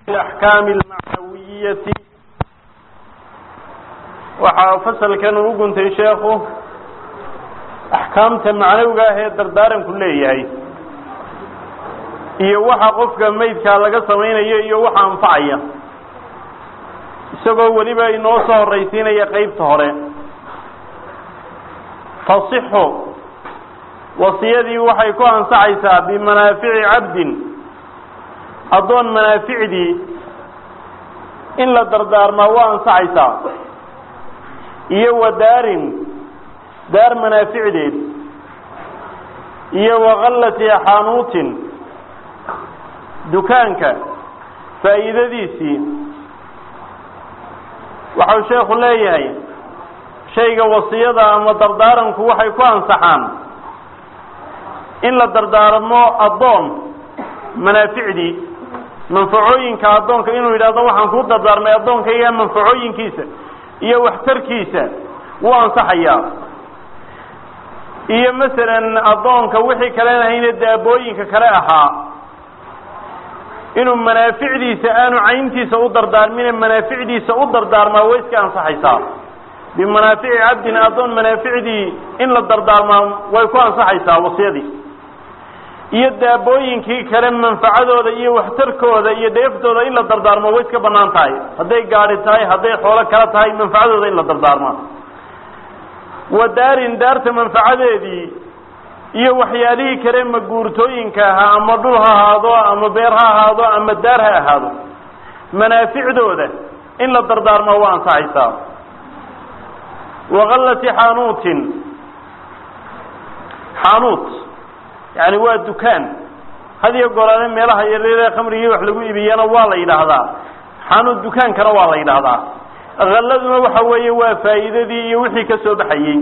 axkaami almacnawiyati waxaa fasalkan uu guntay sheekhu axkaamta macnawiga ah ee dardaaranku leeyahay iyo waxa qofka maydkaa laga samaynayo iyo waxa anfacaya isagoo weliba inoo soo horraysiinaya qeybta hore tasixu wasiyadii waxay ku ansaxaysaa bimanaafici cabdin addoon manaaficdii in la dardaarmaa waa ansaxaysaa iyo wa daarin daar manaaficdeed iyo wakallati xaanuutin dukaanka faa'iidadiisii waxau sheekhu leeyahay shayga wasiyada ama dardaaranku waxay ku ansaxaan in la dardaarmo addoon manaaficdii manfacooyinka addoonka inuu yidhahdo waxaan kuu dardaarmay addoonkayga manfacooyinkiisa iyo waxtarkiisa wuu ansaxayaa iyo masalan addoonka wixii kalen ahayne daabooyinka kale ahaa inuu manaaficdiisa aanu cayntiisa u dardaarmine manaaficdiisa u dardaarmaa way iska ansaxaysaa bimanaafici cabdin addoon manaaficdii in la dardaarmaa way ku ansaxaysaa wasiyadii iyo daabooyinkii kale manfacadooda iyo waxtarkooda iyo dheeftooda in la dardaarmo way iska banaan tahay hadday gaadi tahay hadday xoolo kala tahay manfacadooda in la dardaarmaa wa daarin daarta manfacadeedii iyo waxyaalihii kale maguurtooyinka ahaa ama dhul ha ahaado ama beer ha ahaado ama daar ha ahaado manaaficdooda in la dardaarmaa waa ansaxaysaa wakallati xaanuutin xaanuut yani waa dukaan hadiyo goraane meelaha yaryaree khamrigii wax lagu ibiyana waa la yidhaahdaa xaanuut dukaankana waa la yidhaahdaa kalladuna waxa weeye waa faa'iidadii iyo wixii ka soo baxayey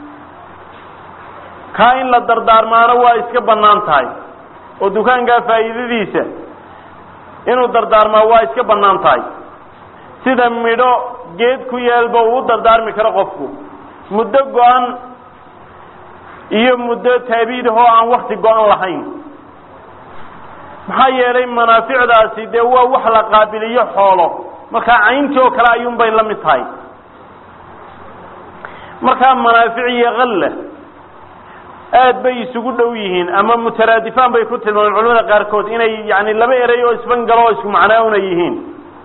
kaa in la dardaarmaana waa iska bannaan tahay oo dukaankaa faa'iidadiisa inuu dardaarmaa waa iska bannaan tahay sida midho geed ku yaalba uu u dardaarmi karo qofku muddo go-an iyo muddo taabiid ahoo aan wakti go-an lahayn maxaa yeelay manaaficdaasi dee waa wax la qaabiliyo xoolo markaa cayntii oo kale ayuun bay la mid tahay markaa manaafic iyo kalla aad bay isugu dhow yihiin ama mutaraadifaan bay ku tilmaameen culamada qaarkood inay yani laba erey oo isbangalo oo isku macnaawna yihiin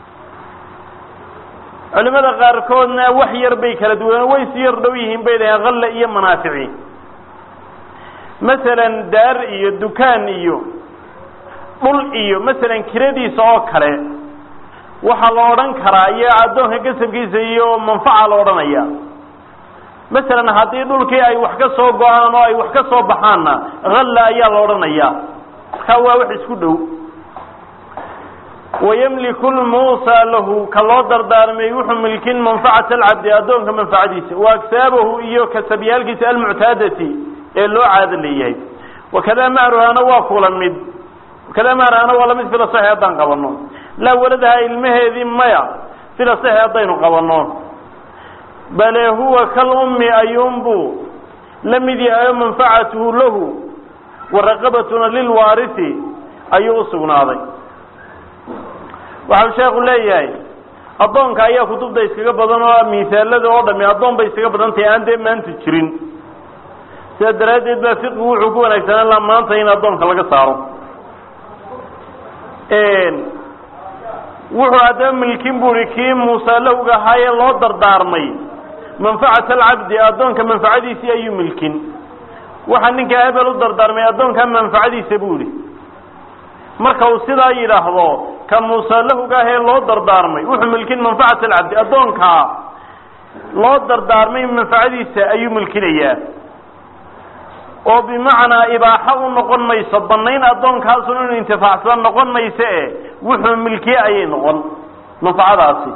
culimada qaarkoodna wax yar bay kala duwan way si yar dhow yihiin bay dhaheen kalla iyo manaafici masalan daar iyo dukaan iyo dhul iyo masalan kiradiisa oo kale waxaa la odhan karaa iyo addoonka gasabkiisa iyo manfaca la odhanaya masalan haddii dhulkii ay wax ka soo go-aan oo ay wax ka soo baxaanna halla ayaa la odhanaya markaa waa wax isku dhow wayamliku lmuusa lahu ka loo dardaarmay wuxuu milkin manfacata alcabdi addoonka manfacadiisa wa agsaabahu iyo kasabyaalkiisa almuctaadati ee loo caado leeyahay wakada mahruhana waa kula mid wakada mahruhana waa lamid fila saxi haddaan qabano laa waladaha ilmaheedii maya fila saxi haddaynu qabano bale huwa kal ummi ayuunbuu la mid yahay o manfacatuhu lahu wa raqabatuna lilwaarisi ayuu usugnaaday waxau sheekhu leeyahay addoonka ayaa kutubta iskaga badan oo misaalada oo dhami addoon bay iskaga badan tahay aan dee maanta jirin sidaa daraaddeed baa fiqigu wuxuu ku wanaagsanaan laha maanta in addoonka laga saaro wuxuu haddaba milkin buri kii muusaalahowga ahaayee loo dardaarmay manfacata alcabdi addoonka manfacadiisii ayuu milkin waxaa ninkaa hebel u dardaarmay addoonkaa manfacadiisa buu ihi marka uu sidaa yidhaahdo ka muusaalahowga ahee loo dardaarmay wuxuu milkin manfacata alcabdi addoonkaa loo dardaarmay manfacadiisa ayuu milkinayaa oo bimacnaa ibaaxo u noqon mayso banayn addoonkaasun inuu intifaacsada noqon mayso e wuxuu milkiye ayay noqon manfacadaasi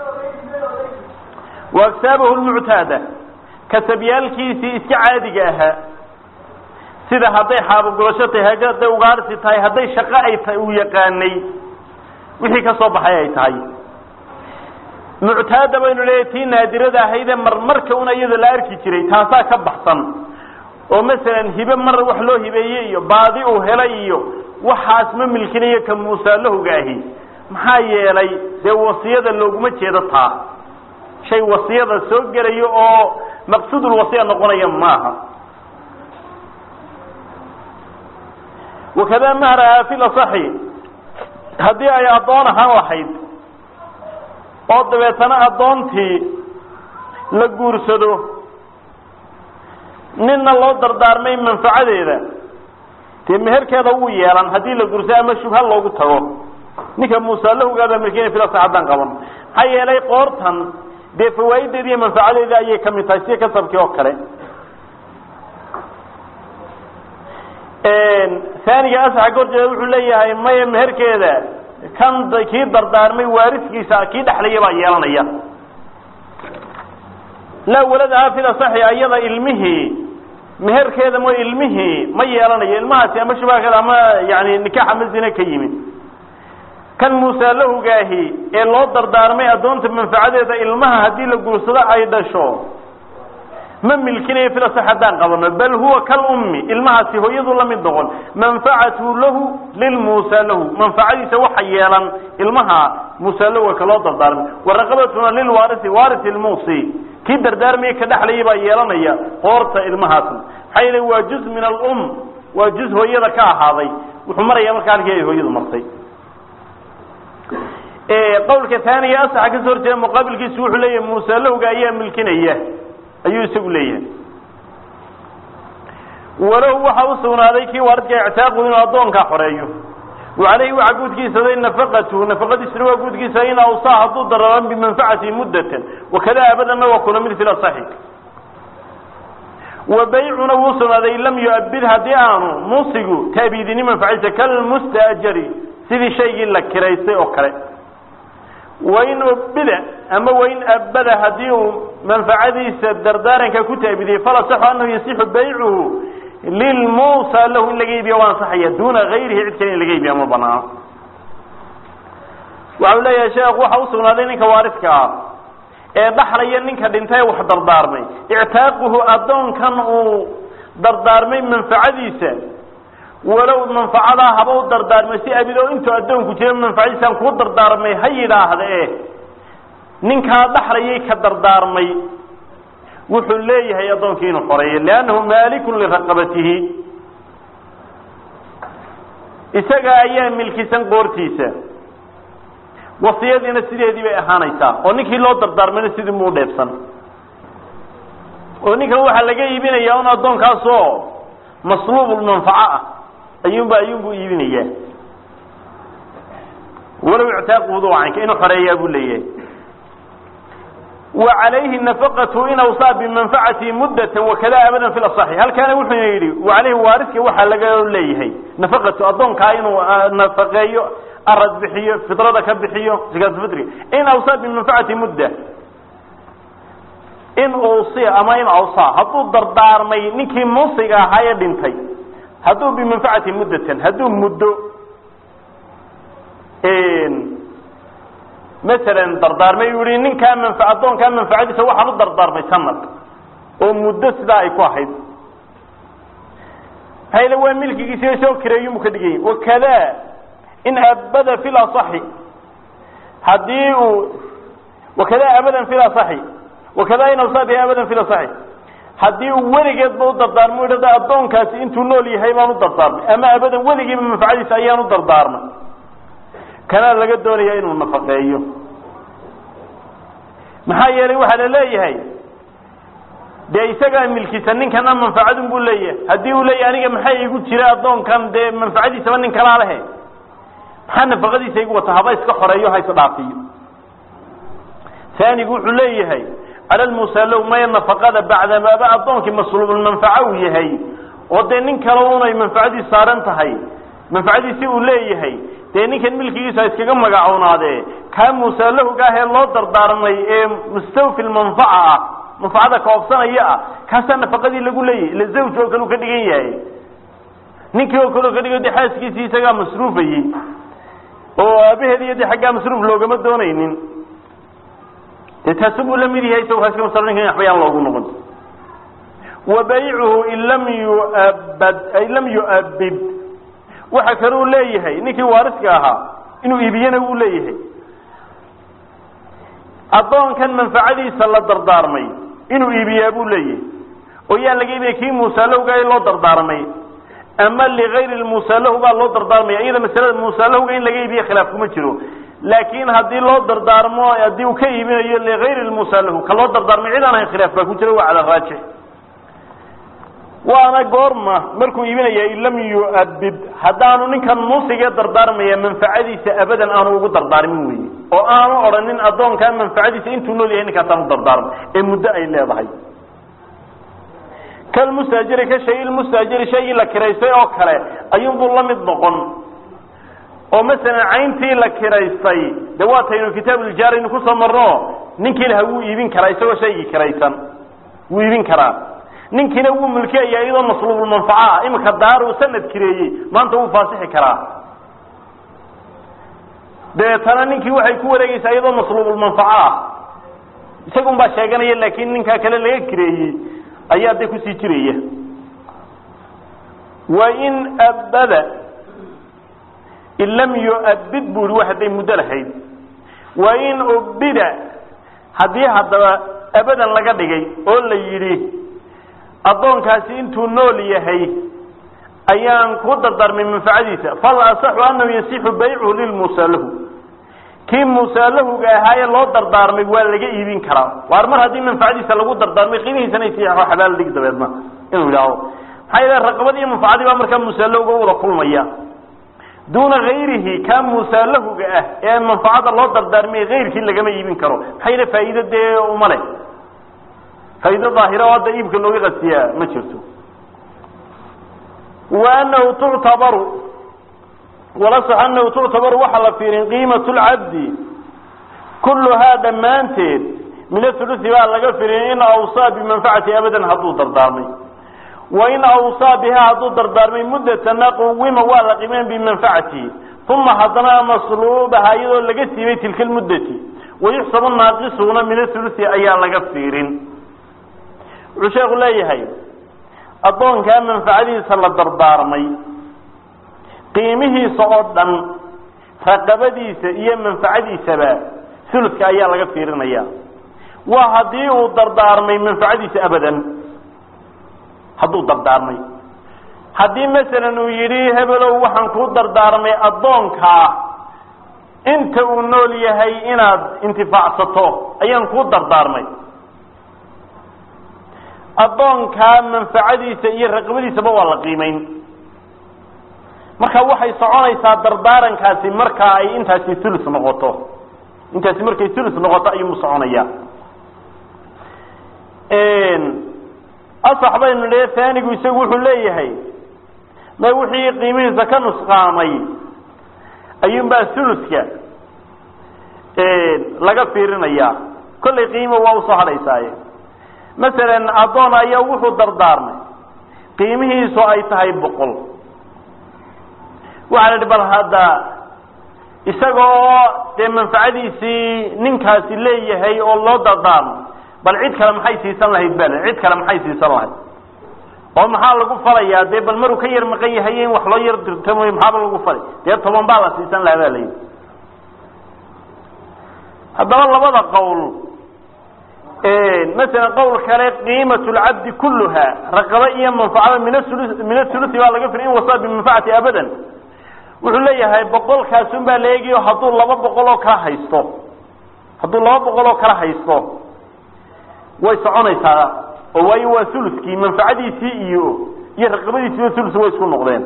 wa agsaabahu lmuctaada kasabyaalkiisii iska caadiga ahaa sida hadday xaabogurasho tahay hadday ugaarsi tahay hadday shaqo ay tahay uu yaqaanay wixii ka soo baxay ay tahay muctaada baynu leeyahy tii naadirada ahaydee marmarka una iyada la arki jiray taasaa ka baxsan oo masalan hibe mar wax loo hibeeyey iyo baadi uu helay iyo waxaas ma milkinayo ka muusaalahowga ahi maxaa yeelay dee wasiyada looguma jeedo taa shay wasiyada soo gelayo oo maqsuudulwasiya noqonaya maaha wakada mahraha fi lasaxi haddii ay addoon ahaan lahayd oo dabeetana addoontii la guursado ninna loo dardaarmay manfacadeeda dee meherkeeda wuu yeelan haddii la guursado ama shubha loogu tago ninka muuse lahugaabaa milkiina filasa haddaan qaban maxaa yeelay qoortan dee fawaa'ideeda iyo manfacadeeda ayay kamid tahay sida kasabkii oo kale aaniga asaxa gorjeeda wuxuu leeyahay maya meherkeeda kan kii dardaarmay waariskiisa kii dhexlaya baa yeelanaya laa waladaha fil asaxi ayada ilmihii meherkeeda mo ilmihii ma yeelanayo ilmahaasi ama shubaakeeda ama yani nikaax ama zine ka yimid kan muuse lahugaahi ee loo dardaarmay addoonta manfacadeeda ilmaha haddii la guursado ay dhasho ma milkinayo filasax haddaan qabano bal huwa kalummi ilmahaasi hooyadu la mid noqon manfacatu lahu lilmuusa lahu manfacadiisa waxa yeelan ilmaha muuse lahu ka loo dardaarmay waraqabatuna lilwaarisi waarisi lmuusi kii dardaarmaya ka dhexlaya baa yeelanaya qoorta ilmahaasna maxaa yeele waa juz min alum waa juz hooyada ka ahaaday wuxuu maraya markaa halkii ay hooyadu martay qawlka taaniga asaxa kasoo horjeeda muqaabilkiisu wuxuu leeyahay muuse lahowga ayaa milkinaya ayuu isagu leeyahay walahu waxa u sugnaaday kii waaridka ictaaqu inuu addoonkaa xoreeyo wacalayhi waxaa guudkiisaday nafaqatu nafaqadiisuna waa guudkiisa in awsaa hadduu daraban bimanfacati muddatan wakada abadanna waa kuna mid fil asaxi wa baycuna wuu sugnaaday in lam yu'abid haddii aanu muusigu taabidini manfacadiisa kalmustaajari sidii shaygii la kiraystay oo kale wain ubida ama wain abada haddii uu manfacadiisa dardaaranka ku taabidiyey falasaxu anahu yasixu baycuhu lilmuusa lahu in laga iibiya waa ansaxaya duuna gayrihi cid kale in laga iibiya ma banaano waxau leeyahay sheekh waxa usugnaaday ninka waaridka ah ee dhaxlaya ninka dhintay wax dardaarmay ictaaquhu addoonkan uu dardaarmay manfacadiisa walow manfacadaa haba u dardaarmay si abido intuu addoonku jira manfacadiisaan kuu dardaarmay ha yidhaahda e ninkaa dhaxlayay ka dardaarmay wuxuu leeyahay addoonkii inuu xoreeyo liannahu maalikun liraqabatihi isaga ayaa milkisan qoortiisa wasiyadiina sideedii bay ahaanaysaa oo ninkii loo dardaarmayna sidii muu dheebsan oo ninkan waxaa laga iibinayaa un addoonkaasoo masluubulmanfaco ah ayuunba ayuunbuu iibinayaa walow ictaaqudu caynka inuu xoreeyaa buu leeyahay wa calayhi nafaqatu in awsaa bimanfacati muddatan wakada abadan fi lasaxi halkaana wuxuu yidhi wa calayhi waariska waxaa laga leeyahay nafaqatu addoonkaa inuu nafaqeeyo arad bixiyo fidrada ka bixiyo zakaatulfitriga in awsaa bimanfacati mudda in uusiya ama in awsaa hadduu dardaarmay ninkii muusiga ahaa ee dhintay hadduu bimanfacati muddatan hadduu muddo masalan dardaarmay uu yihi ninkaa manfa addoonkaa manfacadiisa waxaan u dardaarmay sanad oo muddo sidaa ay ku ahayd hayla waa milkigiisi soo kireeyumu ka dhiganya wakada in abada fi lasaxi haddii uu wakada abadan fi lasaxi wakada in awsaa bihi abadan fi lasaxi haddii uu weligeedba u dardaarmo idhada addoonkaasi intuu nool yahay baan u dardaarmay ama abadan weligiiba manfacadiisa ayaan u dardaarmay kanaa laga doonaya inuu nafaqeeyo maxaa yeelay waxaa la leeyahay dee isagaa milkisa ninkana manfacadun buu leeyahay haddii uu leeyahay aniga maxaa igu jira addoonkan dee manfacadiisaba nin kalaa lehe maxaa nafaqadiisa igu wata haba iska xoreeyo ha isdhaafiyo aanigu wuxuu leeyahay cala lmusalow maya nafaqada bacdamaaba addoonkii masluubulmanfaca uu yahay oo dee nin kale unay manfacadiis saaran tahay manfacadiisi uu leeyahay dee ninkan milkigiisa iskaga magacoonaadee kaa muusaalahowga ah ee loo dardaarmay ee mustawfi lmanfaca ah manfacada kaobsanaya ah kaasaa nafaqadii lagu leeyahay ila zawj oo kale u ka dhigan yahay ninkii oo kale u ka dhigan de xaaskiisii isagaa masruufayey oo aabaheed iyo de xaggaa masruuf loogama doonaynin de taasu buu la mid yahay isago kaaska masalo ninkan waxba yaan loogu noqon wa baycuhu in lam yuabad ay lam yu'abid waxa kaluu leeyahay ninkii waariska ahaa inuu iibiyana wuu leeyahay addoonkan manfacadiisa la dardaarmay inuu iibiyaa buu leeyahay oo yaan laga iibiyay kii muusalahowga loo dardaarmay ama ligayri muusalahu baa loo dardaarmaya iyada masalada muusalahowga in laga iibiye khilaaf kuma jiro laakin haddii loo dardaarmo haddii uu ka iibinayo ligayri muusalahu ka loo dardaarmay cid aan ahayn khilaaf baa ku jira waa cala raajix waana goorma markuu iibinaya in lam yu'abid haddaanu ninkan muusigee dardaarmaya manfacadiisa abadan aanu ugu dardaarmin weye oo aanu odhanin addoonkaa manfacadiisa intuu nool yahay ninkaasaan u dardaarmo ee muddo ay leedahay kalmustaajiri ka shay ilmustaajiri shaygii la kiraystay oo kale ayuunbuu la mid noqon oo masalan cayntii la kiraystay de waataynu kitaabulijaaraynu kusoo marno ninkii laha wuu iibin karaa isagoo shaygii kiraysan wuu iibin karaa ninkiina wuu mulkiyaya iyadoo masluubulmanfaca ah imika daaruu sanad kireeyey maanta wuu faasixi karaa dabeetana ninkii waxay ku wareegeysaa iyadoo masluubulmanfaca ah isagun baa sheeganaya laakin ninkaa kale laga kireeyey ayaa de kusii jiraya wain abada in lam yu'abid bu ihi wa hadday muddo lahayd wain ubida haddii haddaba abadan laga dhigay oo la yidhi addoonkaasi intuu nool yahay ayaan ku dardaarmay manfacadiisa fal asaxu anahu yasixu baycuhu lilmuusalahu kii muusalahuga ahaayee loo dardaarmay waa laga iibin karaa waar mar haddii manfacadiisa lagu dardaarmay qiimihiisana isiixo xabaal dhig dabeedna inuu yidhaaho maxaa yeele raqabad iyo manfacadii baa markaa muusalahuga wada kulmaya duuna hayrihi kaa muusalahuga ah ee manfacada loo dardaarmay hayrkii lagama iibin karo maxaa yeele faa'iido dee uma leh faa'iido daahira oo hadda iibka looga qasiyaa ma jirto wa anahu tuctabaru walasax anahu tuctabaru waxaa la fiirin qiimatu lcabdi kulluhaa dhammaanteed min athulusi baa laga firin in awsaa bimanfacati abadan hadduu dardaarmay wain awsaa bihaa hadduu dardaarmay muddatana quwima waa la qiimeyn bimanfacatihi uma haddana masluubaha iyadoo laga siibay tilka lmuddati wayuxsabu naaqisuuna min athulusi ayaa laga fiirin wuxuu sheeku leeyahay addoonkaa manfacadiisa la dardaarmay qiimihiisa oo dhan raqabadiisa iyo manfacadiisaba suluska ayaa laga fiirinaya waa haddii uu dardaarmay manfacadiisa abadan hadduu dardaarmay haddii masalan uu yidhi hebelow waxaan kuu dardaarmay addoonkaa inta uu nool yahay inaad intifaacsato ayaan kuu dardaarmay addoonkaa manfacadiisa iyo raqabadiisaba waa la qiimeyn marka waxay soconaysaa dardaarankaasi markaa ay intaasi ulus noqoto intaasi markay ulus noqoto ayuumu soconaya asax baynu le taanigu isagu wuxuu leeyahay ma wixii qiimihiisa ka nusqaamay ayuunbaa uluska laga fiirinaya kollay qiimo waa usoo hadhaysaaye masalan addoon ayaa wuxuu dardaarmay qiimihiisu ay tahay boqol waxaa la idhi bal hadda isagoo dee manfacadiisii ninkaasi leeyahay oo loo dardaarmo bal cid kale maxay siisan lahayd bal cid kale maxay siisan lahayd oo maxaa lagu falayaa dee bal maruu ka yar maqan yahay in wax loo yar dirtamo maxaaba lagu falay dee toban baa la siisan lahaa baa layidhi haddaba labada qowl masalan qowl kale qiimat lcabdi kulluha raqaba iyo manfacada min aulu min athulusi baa laga firi in wasaa bimanfacati abadan wuxuu leeyahay boqolkaasun baa la eegayo hadduu laba boqol oo kala haysto hadduu laba boqol oo kala haysto way soconaysaa oo waayo waa uluskii manfacadiisii iyo iyo raqabadiisiiba ulus way isku noqdeen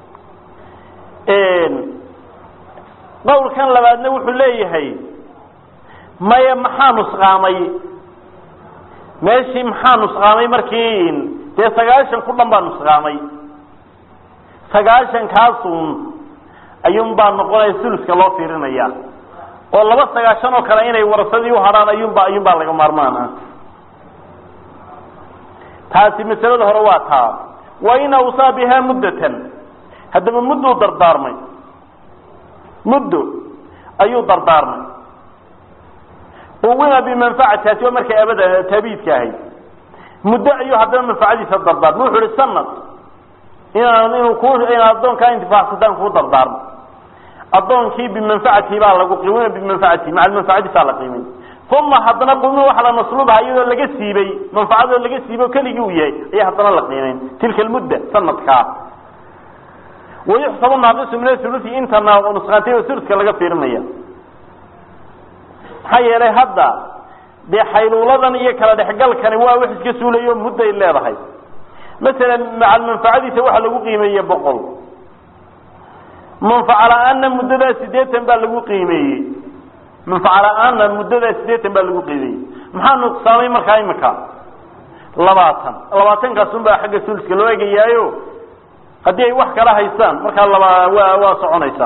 qowlkan labaadna wuxuu leeyahay maya maxaa nusqaamay meeshii maxaa nusqaamay markii dee sagaashan ku dhan baa nusqaamay sagaashan kaasun ayuun baa noqonaya suluska loo fiirinaya oo laba sagaashan oo kale inay warasadii uhadhaan ayuunba ayuun baa laga maarmaan ah taasi masalada hore waa taa wa in awsaa bihaa muddatan haddaba mudduu dardaarmay muddo ayuu dardaarmay uwima bimanfacataasi waa markay abada taabiidka ahayd muddo ayuu haddana manfacadiisa dardaarmay wuxu uhi sanad inaan inuu ku inaad addoonkaa intifaacsataan kuu dardaarmo addoonkii bimanfacatihi baa lagu qiimina bimanfacatihi maca manfacadiisaa la qiimin uma haddana qumi waxa la masluubha iyadoo laga siibay manfacadoo laga siibo keligii uu yahay ayaa haddana la qiimayn tilka almudda sanadkaa wayuxsabu naaqisu min athuluthi inta nusqaantay oo thuluska laga fiirinaya maxaa yeelay hadda dee xayluuladan iyo kala dhexgalkani waa wax iska suulayo mudday leedahay masalan macal manfacadiisa waxa lagu qiimeeye boqol manfaca la-aanna muddadaa sideetan baa lagu qiimeeyey manfaca la-aanna muddadaa sideetan baa lagu qiimeeyey maxaa nuqsaamay markaa imika labaatan labaatankaas baa xagga suluska loo egayaayo haddii ay wax kala haystaan markaa laba waa waa soconaysaa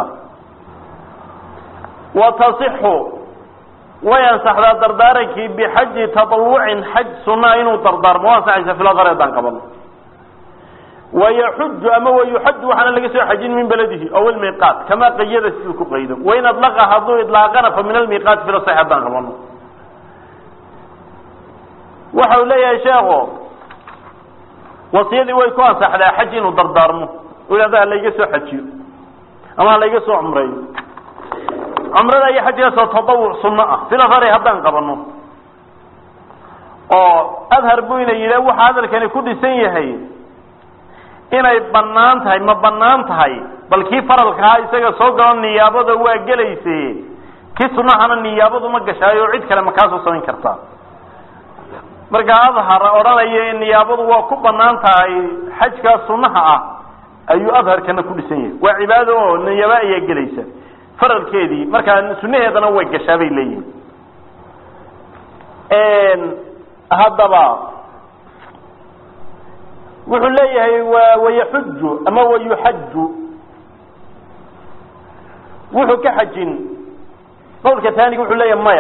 wa tasixu way ansaxdaa dardaarankii bixaji taawucin xaj sunaa inuu dardaarmo waa ansaxaysa filadar haddaan qabano wayaxuju ama wayuxaju waxaana laga soo xajin min beladihi aw almiiqaat kamaa qayada siduu ku qaydo wain adlaqa hadduu idlaaqana fa min almiiqaati filasax haddaan qabano waxa uu leeyahay sheeko wasiyadii way ku ansaxdaa xaj inuu dardaarmo u yidhahda halayga soo xajiyo ama halayga soo cumreeyo cumrada iyo xajgaasoo tadawuc sunno ah filafari haddaan qabano oo adhar bu ina yidha waxa hadalkani ku dhisan yahay inay banaan tahay ma banaan tahay bal kii faralkahaa isaga soo galo niyaabada waa gelayse kii sunahana niyaabadu ma gashaayo cid kale ma kaasoo samayn kartaa marka adhar odhanaya niyaabadu waa ku banaan tahay xajkaa sunaha ah ayuu adharkana ku dhisan yahay waa cibaado oo niyaabo ayaa gelaysa faralkeedii markaa sunaheedana way gashaa bay leeyihin haddaba wuxuu leeyahay wa wayaxuju ama wayuxaju wuxuu ka xajin qawlka taaniga wuxuu leeyahay maya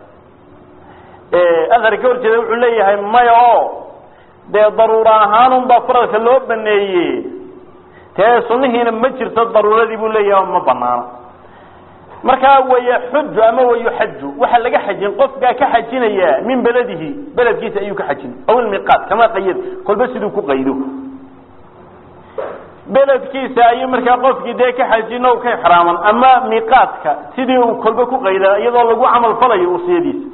adhar ka horjeeda wuxuu leeyahay maya oo dee daruura ahaanun baa faralka loo baneeye tee sunihiina ma jirto daruuradii buu leeyahay ma banaana markaa wayaxuju ama wayuxaju waxaa laga xajin qofkaa ka xajinaya min beladihi beledkiisa ayuu ka xajin aw ilmiqaat kama qayad kolba siduu ku qaydo beledkiisa ayuu markaa qofkii dee ka xajin o ka ixraaman ama miqaadka sidii uu kolba ku qayda iyadoo lagu camal falayo usiyadiisa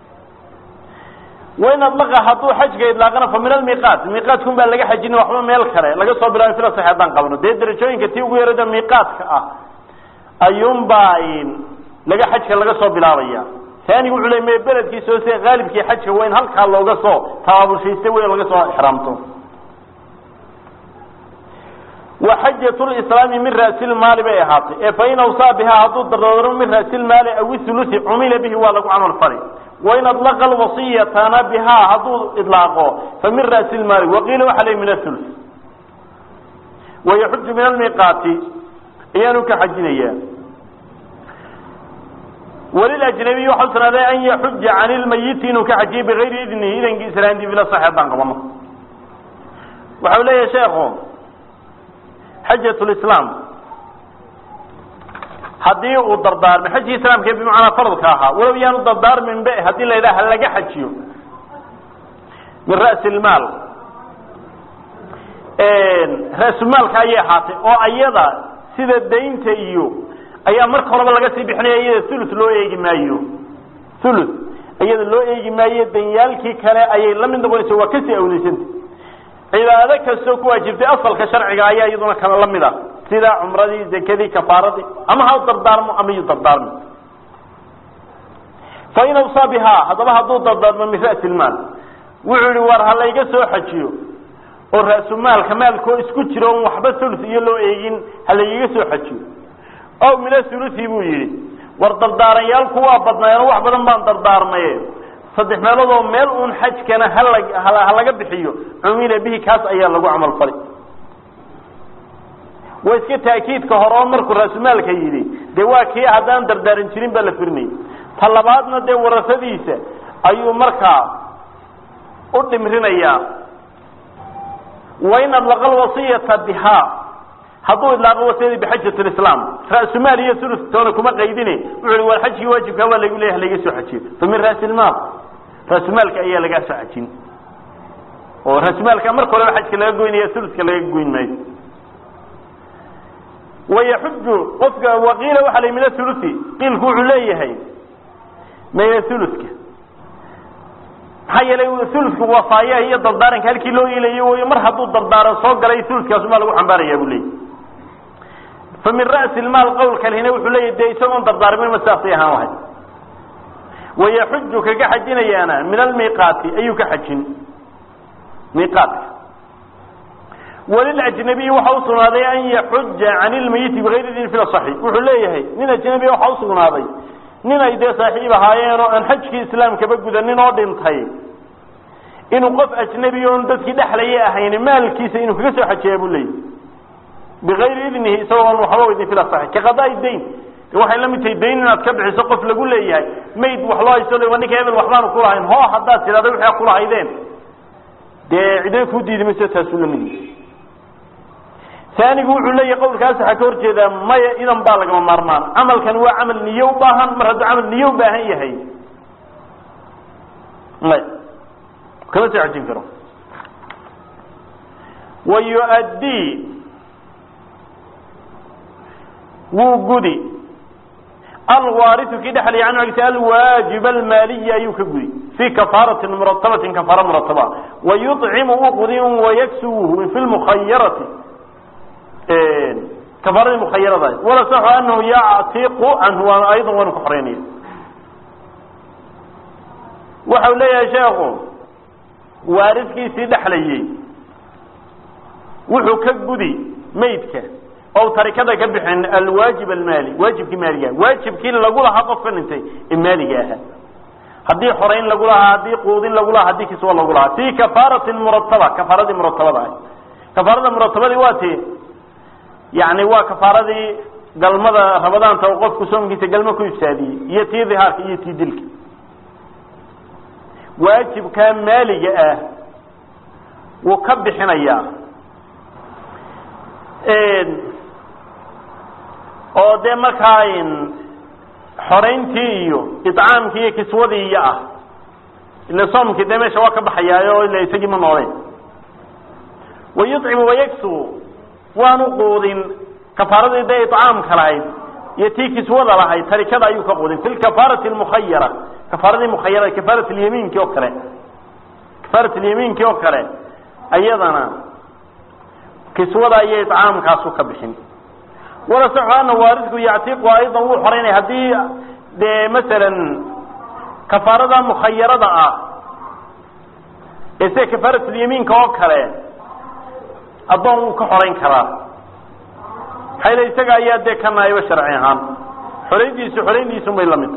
wain adlaqa hadduu xajka idlaaqana fa min almiqaat miqaadkun baa laga xajin waxba meel kale laga soo bilaabay fila sax haddaan qabno dee darajooyinka tii ugu yarada miqaadka ah ayuunbaa laga xajka laga soo bilaabaya taanigu wuxuu le me beledkiisa hoose haalibkii xajka waa in halkaa looga soo tabaabulshaysta wey laga soo ixraamto wa xajat lislaami min ra'silmaali bay ahaatay ee fain awsaa bihaa hadduu dardaarmo min ra'silmaali aw ithuluthi cumila bihi waa lagu camal fali wain adlaqa alwasiyatana bihaa hadduu idlaaqo fa min ra'silmaali waqiila waxa le min athuluth wayaxuju min almiqaati ayaanu ka xajinaya walilajnabiy waxaa usugnaaday an yaxuja can ilmayiti inuu ka xajiyo bigayri idnihi idankii islaantii bila sax haddaan qabano waxau leeyahay sheekhu xajat lislaam haddii uu dardaarmay xajkii islaamka bimacnaa faradka ahaa walow yaanu dardaarmin be haddii la yidhaha halaga xajiyo min ra'si lmaal ra-sulmaalka ayay ahaatay oo ayada sida daynta iyo ayaa marka horeba laga sii bixinaya iyada thuluth loo eegi maayo thuluth iyada loo eegi maayo danyaalkii kale ayay la mid noqonaysa waa kasii awleysanta cibaado kastoo ku waajibtay asalka sharciga ayaa iyaduna kale la mid ah sida cumradii zakadii kafaaradii ama ha dardaarmo ama yu dardaarmo fain awsaa bihaa haddaba hadduu dardaarmo min ra'si lmaal wuxuu yihi war ha layga soo xajiyo oo ra-sumaalka maalkoo isku jiro on waxba thuluth iyo loo eegin ha laygaga soo xajiyo ow mina thuluthi buu yidhi war dardaaranyaalku waa badnaayeen wax badan baan dardaarmaye saddex meeloodoo meel uun xajkana hala ha laga bixiyo cumila bihi kaas ayaa lagu camal fali waa iska taakiidka hore oo markuu ra-sumaalka yidhi dee waa kii haddaan dardaaran jirin baa la firinayay ta labaadna dee warasadiisa ayuu markaa u dhimrinayaa wain adlaqa lwasiyata bihaa hadduu idlaaqo wasiyadii bixajat lislaam ra-sumaal iyo ulu toona kuma qaydine wuxu i war xajkii waajibkaa waa lagu leeyahay laga soo xajiyo fa min ra'si lmaal ra-sumaalka ayaa lagaa soo xajin oo ra-sumaalka marka horeba xajka laga goynaya uluska laga goyn maayo wayaxuju qofka waqiila waxa la min athuluthi qiilku wuxuu leeyahay min athuluthka maxaa yeelay thuluthku wasaayaha iyo dardaaranka halkii loo iilayo way mar hadduu dardaaran soo galay thuluthkaasumaa lagu xambaaraya buu leeyahy fa min ra'si lmaal qowlka lhina wuxuu leeyahy dee isagoon dardaarmin ma sidaasay ahaan lahayd wayaxuju kaga xajinayaana min almiiqaati ayuu ka xajin miiqaatka walilajnabiyi waxa usugnaaday an yaxuja can ilmayiti bigayri idin fi lasaxi wuxuu leeyahay nin ajnabiya waxa usugnaaday nin ay dee saaxiib ahaayeen oo aan xajkii islaamkaba gudanin oo dhintay inuu qof ajnabi oon dadkii dhexlaya ahayn maalkiisa inuu kaga soo xajeeya buu leeyahy bigayri idnihi isagoo aan waxba weydin fi lasaxi ka qadaa dayn waxay la mid tahay dayn inaad ka bixiso qof lagu leeyahay mayd wax loo haysto le ninka hebel waxbaanu kulahayn ho haddaad tidhahda wixii a kulahaydeen dee cidna kuu diidi mayso taasuu la mid yahay aanigu wuxuu leeyahay qawlkaas waxaa ka hor jeedaa maya idan baa lagama maarmaan camalkan waa camal niye u baahan mar hadduu camal niye u baahan yahay maya kama soo xajin karo wa yu-addii wuu gudi alwaariu kii dhexlaya canhu agti alwaajib almaaliya ayuu ka gudi fii kafaaratin muratabatin kafaara murataba wayucimu u qudin wayaksuwuhu fi lmukhayarati kafaaradii mukhayarada wala saxu anahu yactiqu canhu waan aydan waanu ka xoreynaya waxau leeyahay sheekhu waaridkiisii dhexlayey wuxuu ka gudi maydka o tarikada ka bixin alwaajib almaali waajibkii maaliga waajibkii lagu lahaa qofka dhintay ee maaliga ahaa haddii xorayn lagu lahaa haddii quudin lagu lahaa haddii kiswa lagu lahaa fi kafaaratin murataba kafaaradii muratabada ah kafaarada muratabadii waa ti yani waa kafaaradii galmada ramadaanta oo qofku soomkiisa galmo ku ifsaadiyey iyo tii dihaarka iyo tii dilka waajibkaa maaliga ah wuu ka bixinayaa oo dee markaa xorayntii iyo icaamkii iyo kiswadii iyo ah ila soomkii dee meesha waa ka baxayaayo ila isagii ma nooleen wayucimu wayagsu waanu quudin kafaaradii dee icaamka lahayd iyo tii kiswada lahayd tarikada ayuu ka quudin fi lkafaarati lmukhayara kafaaradii mukhayara kafaarat lyamiinki oo kale kafaarat lyamiinki oo kale ayadana kiswada iyo icaamkaasu ka bixin wala saxu ana waaridku yactiqu aydan wuu xoreynaya haddii dee masalan kafaarada mukhayarada ah ee sida kafaaratulyamiinka oo kale addoon wuu ka xorayn karaa maxayla isaga ayaa dee ka naayba sharci ahaan xorayntiisu xorayntiisun bay la mid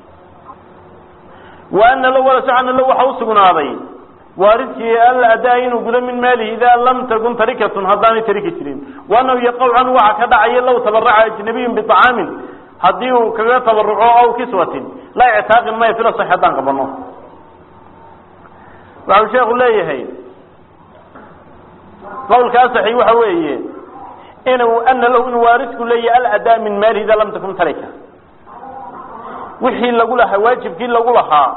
wa ana lo wala saxu ana lo waxa usugnaaday waaridkii alla adaa inuu gudo min maalihi idaa lam takun tarikatun haddaanay tariki jirin waanahu yaqaw canhu waxa ka dhacaya law tabaraca ajnabiyun biطacaamin haddii uu kaga tabaruco aw kiswatin laa ictaaqin maya fila sax haddaan qabano waxau sheekhu leeyahay qawlkaa saxi waxa weeye inuu ana lahu inuu waaridku leeyahay aladaa min maalihi idaa lam takun tarika wixii lagu lahaa waajibkii lagu lahaa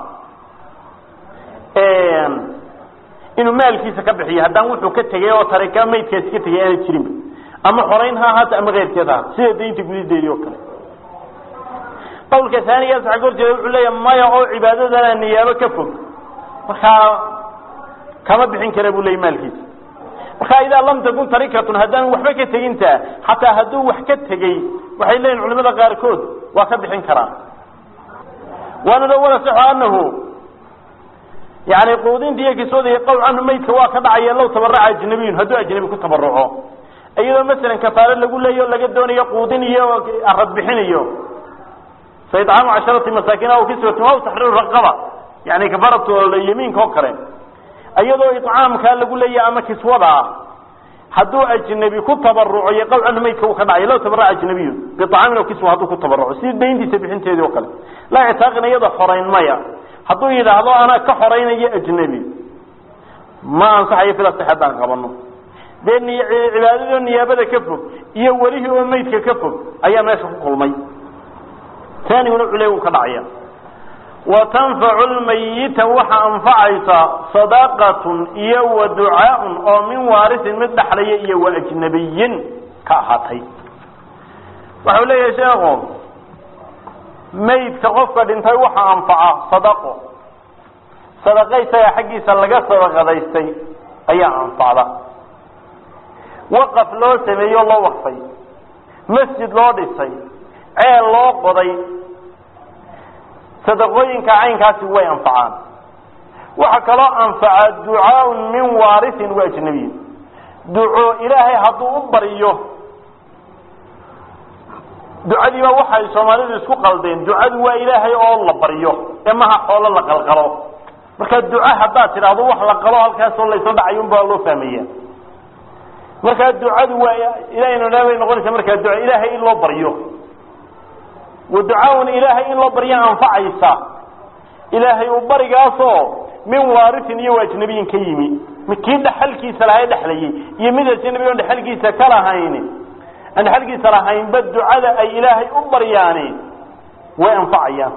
inuu maalkiisa ka bixiyo haddaan wuxuu ka tegay oo tarika maydkaasi ka tegay aana jirinba ama xorayn ha ahaata ama keyrkeed ha sida daynta gudideedii oo kale qawlka aanigaas waxa ka hor jeeda wuxuu leeyahay maya oo cibaadadana niyaabo ka fog markaa kama bixin kara buu leeyay maalkiisa markaa idaa lam takun tarikatun haddaan waxba ka teginta xataa hadduu wax ka tegey waxay leeyihin culimada qaarkood waa ka bixin karaa waana lo wala saxo anahu yani quudinta iyo kiswada iyo qowl canhu maydka waa ka dhacaya low tabaraca ajnabiyun hadduu ajnabi ku tabaruco iyadoo masalan kafaaro lagu leeyo laga doonayo quudin iyo arad bixin iyo fa itcaamu casharati masaakin aw kiswatin aw taxriiru raqaba yani kafaaratu yamiinka oo kale iyadoo icaamkaa lagu leeyahy ama kiswada ah hadduu ajnabi ku tabaruco iyo qowl canhu maydka uu ka dhacay low tabaraca ajnabiyun biacaamin aw kiswa hadduu ku tabaruco si dayntiisa bixinteedii oo kale laa ictaaqin iyada xorayn maya hadduu yidhaahdo anaa ka xoraynayo ajnebi ma ansaxayo fila si haddaan qabano dee ni cibaadadoo niyaabada ka fog iyo welihii oo maydka ka fog ayaa meesha ku kulmay taaniguna cule uu ka dhacaya wa tanfacu lmayita waxa anfacaysa sadaqatun iyo wa ducaaun oo min waarisin mid dhaxlaya iyo wa ajnabiyin ka ahaatay waxau leeyahay sheekhu maydka qofka dhintay waxa anfaca sadaqo sadaqa isaga xaggiisa laga sadaqadaystay ayaa anfacda waqaf loo sameeyo loo waqfay masjid loo dhisay ceel loo qoday sadaqooyinka caynkaasi way anfacaan waxaa kaloo anfaca ducaaun min waarisin wa ajnabiyin duco ilaahay hadduu u baryo ducadiiba waxay soomaalidu isku qaldeen ducadu waa ilaahay oo la baryo ee maha xoolo la qalqalo marka duco haddaad tidhaahdo wax la qalo halkaasoo laysla dhacayo unbaa loo fahmaya markaa ducadu waa ilahayna bay noqonaysa markaa duco ilaahay in loo baryo wa ducaaun ilaahay in loo barya anfacaysa ilaahay u barigaasoo min waarisin iyo ajnabiyin ka yimi kii dhaxalkiisa lahaa dhexlayay iyo mid ajnabi on dhexalkiisa ka lahayn aan dhexalkiisa lahaynba ducada ay ilaahay u baryaani way anfacayaan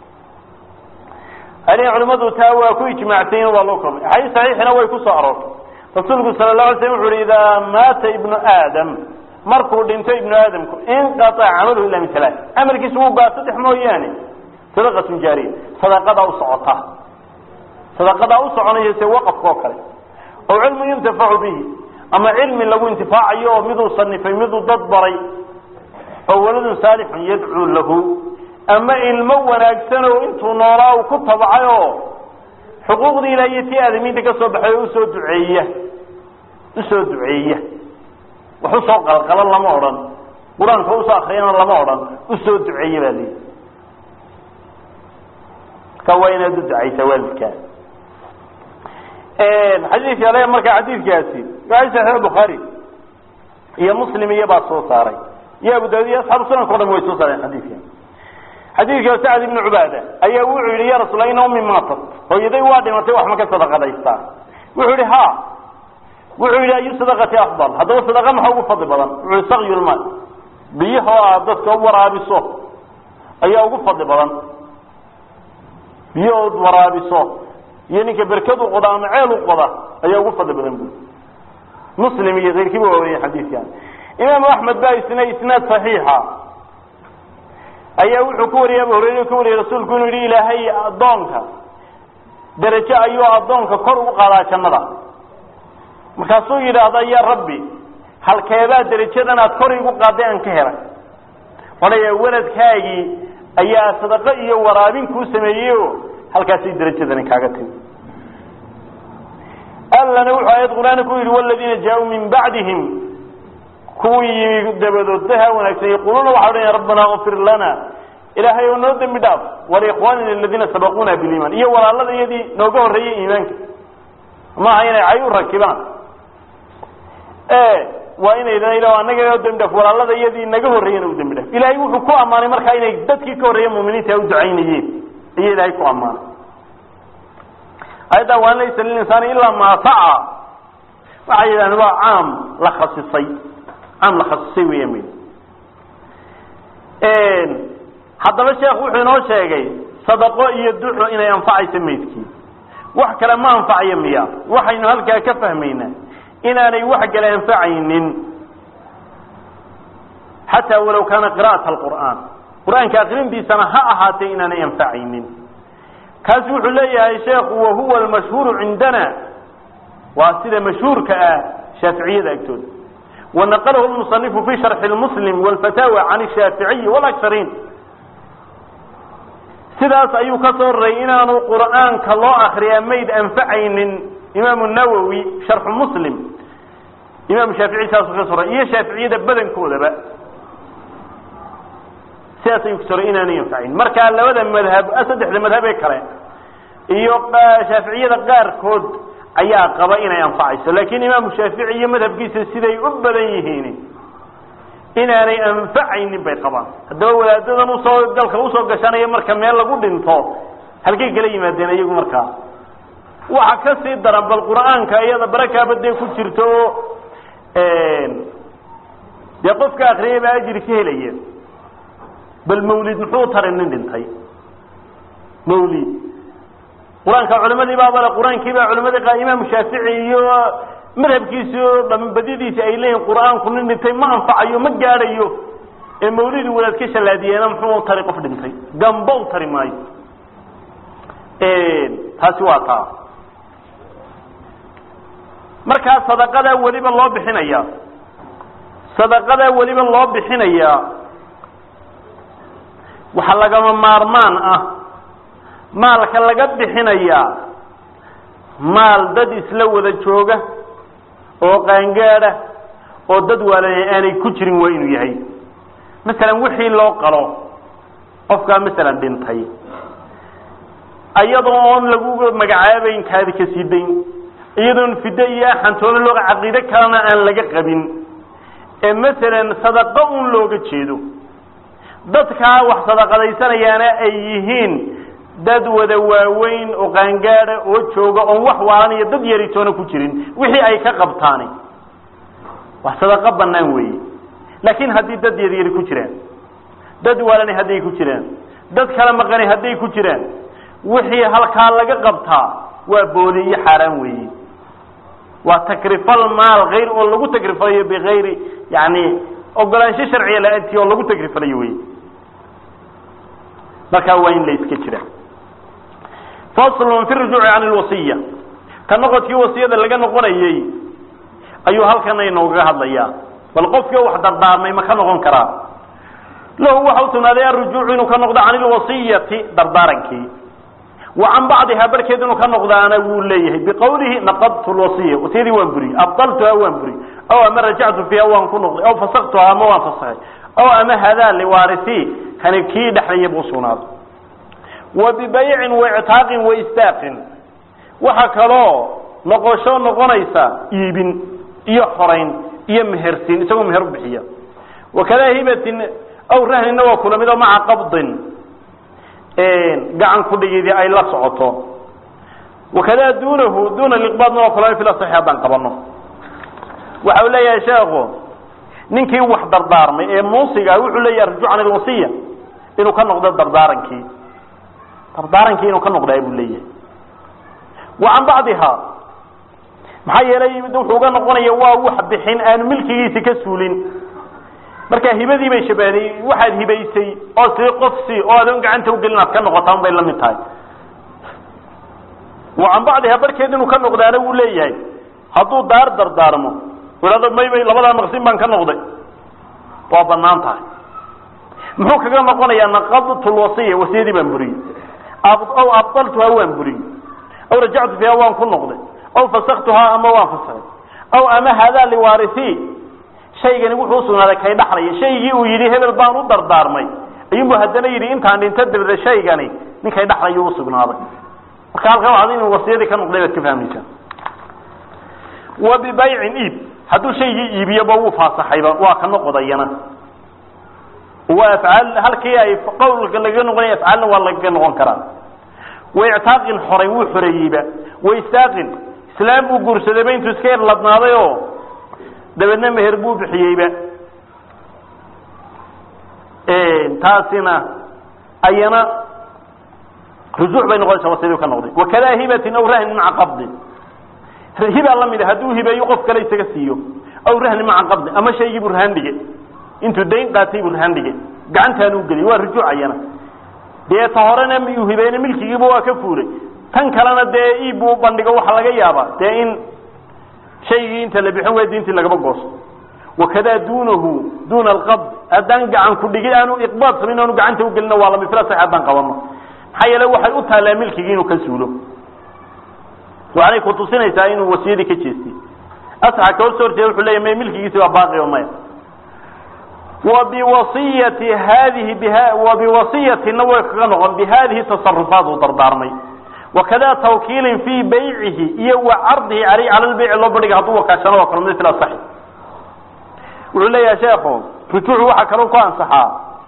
ani culimadu taa waa ku ijmaacsayin waa loo kulmay axaadiis saxiixina way ku soo aroortay rasuulku sala la alay slam wuxu uhi idaa maata ibnu aadam markuu dhinto ibnu aadamku inqaaca camaluhu ila min alaa camalkiisa wuu gaa saddex mooyaane sadaqatun jaariya sadaqadaa u socota sadaqadaa u soconaya se waqafka oo kale oo cilmu yuntafacu bihi ama cilmi lagu intifaacayo oo miduu sanifay miduu dad baray oo waladun saalixun yadcuu lahu ama ilmo wanaagsan oo intuu noolaa uu ku tabacay oo xuquuqdii ilaah iyo tii aadamiinta ka soo baxay oo usoo duceeya usoo duceeya wax usoo qalqalo lama odhan qur-aanka usoo akriyana lama odhan usoo duceeya baa leeyi marka waa inaad u ducaysaa waalidkaa xadiidka ale marka xadiidkaasi waa saxiix bukhaari iyo muslim iyo baa soo saaray iyo abu daawud iyo asxaabu sunanka o dhan way soo saareen xadiidka xadiidka sacd ibnu cubaada ayaa wuxuu yihi ya rasuul ina ummi maatat hooyaday waa dhimatay wax ma ka sadaqadaystaa wuxuu yihi ha wuxuu yihi ayu sadaqati afdal haddaba sadaqa maxa ugu fadli badan wuxuu yihi sakyulmaal biyahoo aad dadka u waraabiso ayaa ugu fadli badan biyahood waraabiso iyo ninka berkad u qoda ama ceel u qoda ayaa ugu fadli badan bui muslim iyo keyrkiiba waa wariyen xadiidkan imaamu axmed baa isna isnaad saxiixa ayaa wuxuu ku wariyay abu hurayra ka wariyay rasuulku inuu yihi ilaahay addoonka derajo ayuu addoonka kor ugu qaadaa jannada markaasuu yidhaahda ya rabbi halkeebaa derajadan aad kor igu qaaday aan ka helay odhaya weladkaagii ayaa sadaqo iyo waraabin kuu sameeyey o halkaasay derajadani kaaga timi allana wuxuu aayad qur-aanka ku yidhi waladiina jaa-uu min bacdihim kuwii yimi dabadood daha wanaagsan yaquluuna waxa odhanaya rabbana kfir lana ilaahay oo noo dembi dhaaf walikhwanina aladiina sabaquuna biliimaan iyo walaalada iyadii nooga horreeyey iimaanka maaha inay cay u rakibaan waa inay ila anaga noo dembi dhaaf walaalada iyadii naga horreeyena u dembi dhaaf ilaahay wuxuu ku ammaanay markaa inay dadkii ka horreeya muminiinta u ducaynayeen iyo ilaahay ku ammaanay ayadda waan laysa lilinsaani ilaa maa saca waxay yidhahdeen waa caam la khasisay caam la khasisay weya mayd haddaba sheekh wuxuu inoo sheegay sadaqo iyo duco inay anfacayso maydkii wax kale ma anfacayo miya waxaynu halkaa ka fahmaynaa inaanay wax kale anfacaynin xataa walow kaana qira'ata alqur'aan qur-aanka akrintiisana ha ahaatee inaanay anfacaynin kaas wuxuu leeyahay sheekhu wahuwa almashhuuru cindana waa sida mashhuurka ah shaaficiyada agtooda wanaqalahu lmusanifu fi sharxi lmuslim walfataawa can shaaficiyi walaksariin sidaas ayuu ka soo raray inaanu qur'aanka loo akriyaa mayd anfacaynin imaamu nawowi sharxu muslim imaamu shaafici saasuu ka soo raray iyo shaaficiyada badankoodaba sidaas ayuu kasoo raray inaanay anfacayn marka labada madhab saddexda madhab ee kale iyo shaaficiyada qaarkood ayaa qaba inay anfacayso laakiin imaamu shaafici iyo madhabkiisa siday u badan yihiin inaanay anfacaynin bay qabaan haddaba wadaadadan usoo galka usoo gashanaya marka meel lagu dhinto halkay kala yimaadeen iyagu markaa waxa ka sii daran bal qur'aanka iyada barakaaba dee ku jirto oo dee qofka akriyay baa ajri ka helaya bal mawlid muxuu taray nin dhintay mawlid qur-aanka culimadii baabale qur-aankii baa culimadii qa imaamu shaafici iyo madhabkiisi oo dhambadiyadiisi ay leeyihin qur-aanku nin dhintay ma anfacayo ma gaadhayo ee mawlidii wadaad ka shallaadiyeena muxuu u tari qof dhintay gamba u tari maayo taasi waa taa markaa sadaqadaa weliba loo bixinayaa sadaqadaa weliba loo bixinayaa waxa lagama maarmaan ah maalka laga bixinayaa maal dad isla wada jooga oo qaangaada oo dad waalaya aanay ku jirin waa inuu yahay masalan wixii loo qalo qofkaa masalan dhintay iyadoo oon lagu magacaabayn kaadi ka sii dayn iyadoon fiddo iyo axantoona looga caqiide kalena aan laga qabin ee masalan sadaqo un looga jeedo dadkaa wax sadaqadaysanayaana ay yihiin dad wada waaweyn oo qaangaada oo jooga oon wax waalan iyo dad yaritoona ku jirin wixii ay ka qabtaani wax sadaqo banaan weeye laakiin haddii dad yaryari ku jiraan dad waalani hadday ku jiraan dad kala maqani hadday ku jiraan wixii halkaa laga qabtaa waa booli iyo xaaraan weeye waa takrifal maal hayr oo lagu takrifalayo bigayri yani ogolaansho sharciya la-aantii oo lagu takrifalayo wey markaa waa in la iska jira faslun fi rujuuci can lwasiya ka noqodkii wasiyada laga noqonayey ayuu halkana inoogaga hadlayaa bal qofkii wax dardaarmay ma ka noqon karaa lahu waxa u sugnaaday arujuucu inuu ka noqdo can ilwasiyati dardaarankii wa can bacdihaa barkeed inuu ka noqdaana wuu leeyahay biqawlihi naqadtu lwasiya wasiyadii waan buriyey abdaltuhaa waan buriyey aw ama rajactu fiiha waan ku noqday aw fasaktuhaa ama waan fasahay aw ama hadaa liwaarisi kani kii dhexlaya buu sugnaaday wa bibaycin waictaaqin waistaaqin waxa kaloo noqosho noqonaysa iibin iyo xorayn iyo mehersin isagoo meher u bixiya wakadaa hibatin aw rahnina waa kula mid oo maca qabdin gacan kudhigidii ay la socoto wakadaa duunahu duuna liqbaadna waa kula fil asaxi haddaan qabano waxa uu leeyahay sheekhu ninkii wax dardaarmay ee muusiga wuxuu leeyahay arjuc can ilwasiya inuu ka noqdo dardaarankii dardaarankii inuu ka noqdaa buu leeyahay wa can bacdiha maxaa yeelay wuxuu uga noqonaya waa wax bixin aanu milkigiisi ka suulin marka hibadii bay shabahday waxaad hibaysay oo sii qof si oo adoon gacanta ugelin aad ka noqotaan bay la mid tahay wa can bacdiha barkeed inuu ka noqdaana wuu leeyahay hadduu daar dardaarmo ihahdo maybay labadaa maqsin baan ka noqday waa banaan tahay muxuu kaga noqonayaa naqadtu lwasiya wasiyadii baan buriyey aw abdaltuhaa waan buriyey aw rajactu fiiha waan ku noqday aw fasaktuhaa ama waan fasahay aw ama hadaa liwaarisi shaygani wuxuu usugnaaday kay dhaxlaya shaygii uu yidhi hebel baan u dardaarmay ayuunbu haddana yidhi intaan dhinto dabada shaygani ninkay dhaxlayu usugnaaday marka halkan waxaad inuu wasiyadii ka noqday baad ka fahmaysaa wa bibaycin iib hadduu shaygii iibiyoba wuu faasaxayba waa ka noqodayana waa afcaal halkii ay qawlka lagaga noqonaya afcaalna waa lagaga noqon karaa waictaaqin xoray wuu xoreeyeyba waistaaqin islaam buu guursadayba intuu iska erladnaaday oo dabeedna meher buu bixiyeyba taasina ayana rujuuc bay noqonaysa wasiyadii ka noqday wakadaa hibatin aw rahnin maca qabdin hibaa la mid a hadduu hibeeyo qof kale isaga siiyo aw rahni maca qabdin ama shaygii buu rahaan dhige intuu dayn qaatay buu rahaan dhige gacantaanu geliy waa rujuuc ayana dee ta horena uu hibeeyna milkigiiba waa ka fuulay tan kalena dee iib buu bandhigo waxaa laga yaabaa dee in shaygii inta la bixin way diintii lagaba goosto wakadaa duunahu duuna alqabd haddaan gacan ku dhigid aanu iqbaad samayn aanu gacanta ugelina waa lamid fila sax haddaan qabano maxaa yeele waxay u taallaa milkigii inuu ka suulo waxaanay kutusinaysaa inuu wasiyadii ka jeestay asaxa ka horsoo horjeeda wuxuu leeyahy may milkigiisi waa baaqi o maya wabiwasiyati hadihi wabiwasiyatina way kaga noqon bihadihi tasarufaat uu dardaarmay wakada tawkiilin fii baycihi iyo wa cardihi aleyh cala lbayci loo bandhiga hadduu wakaashano waa kalmid fil asaxi wuxuu leeyahay sheekhu rujuucu waxaa kaloo ku ansaxaa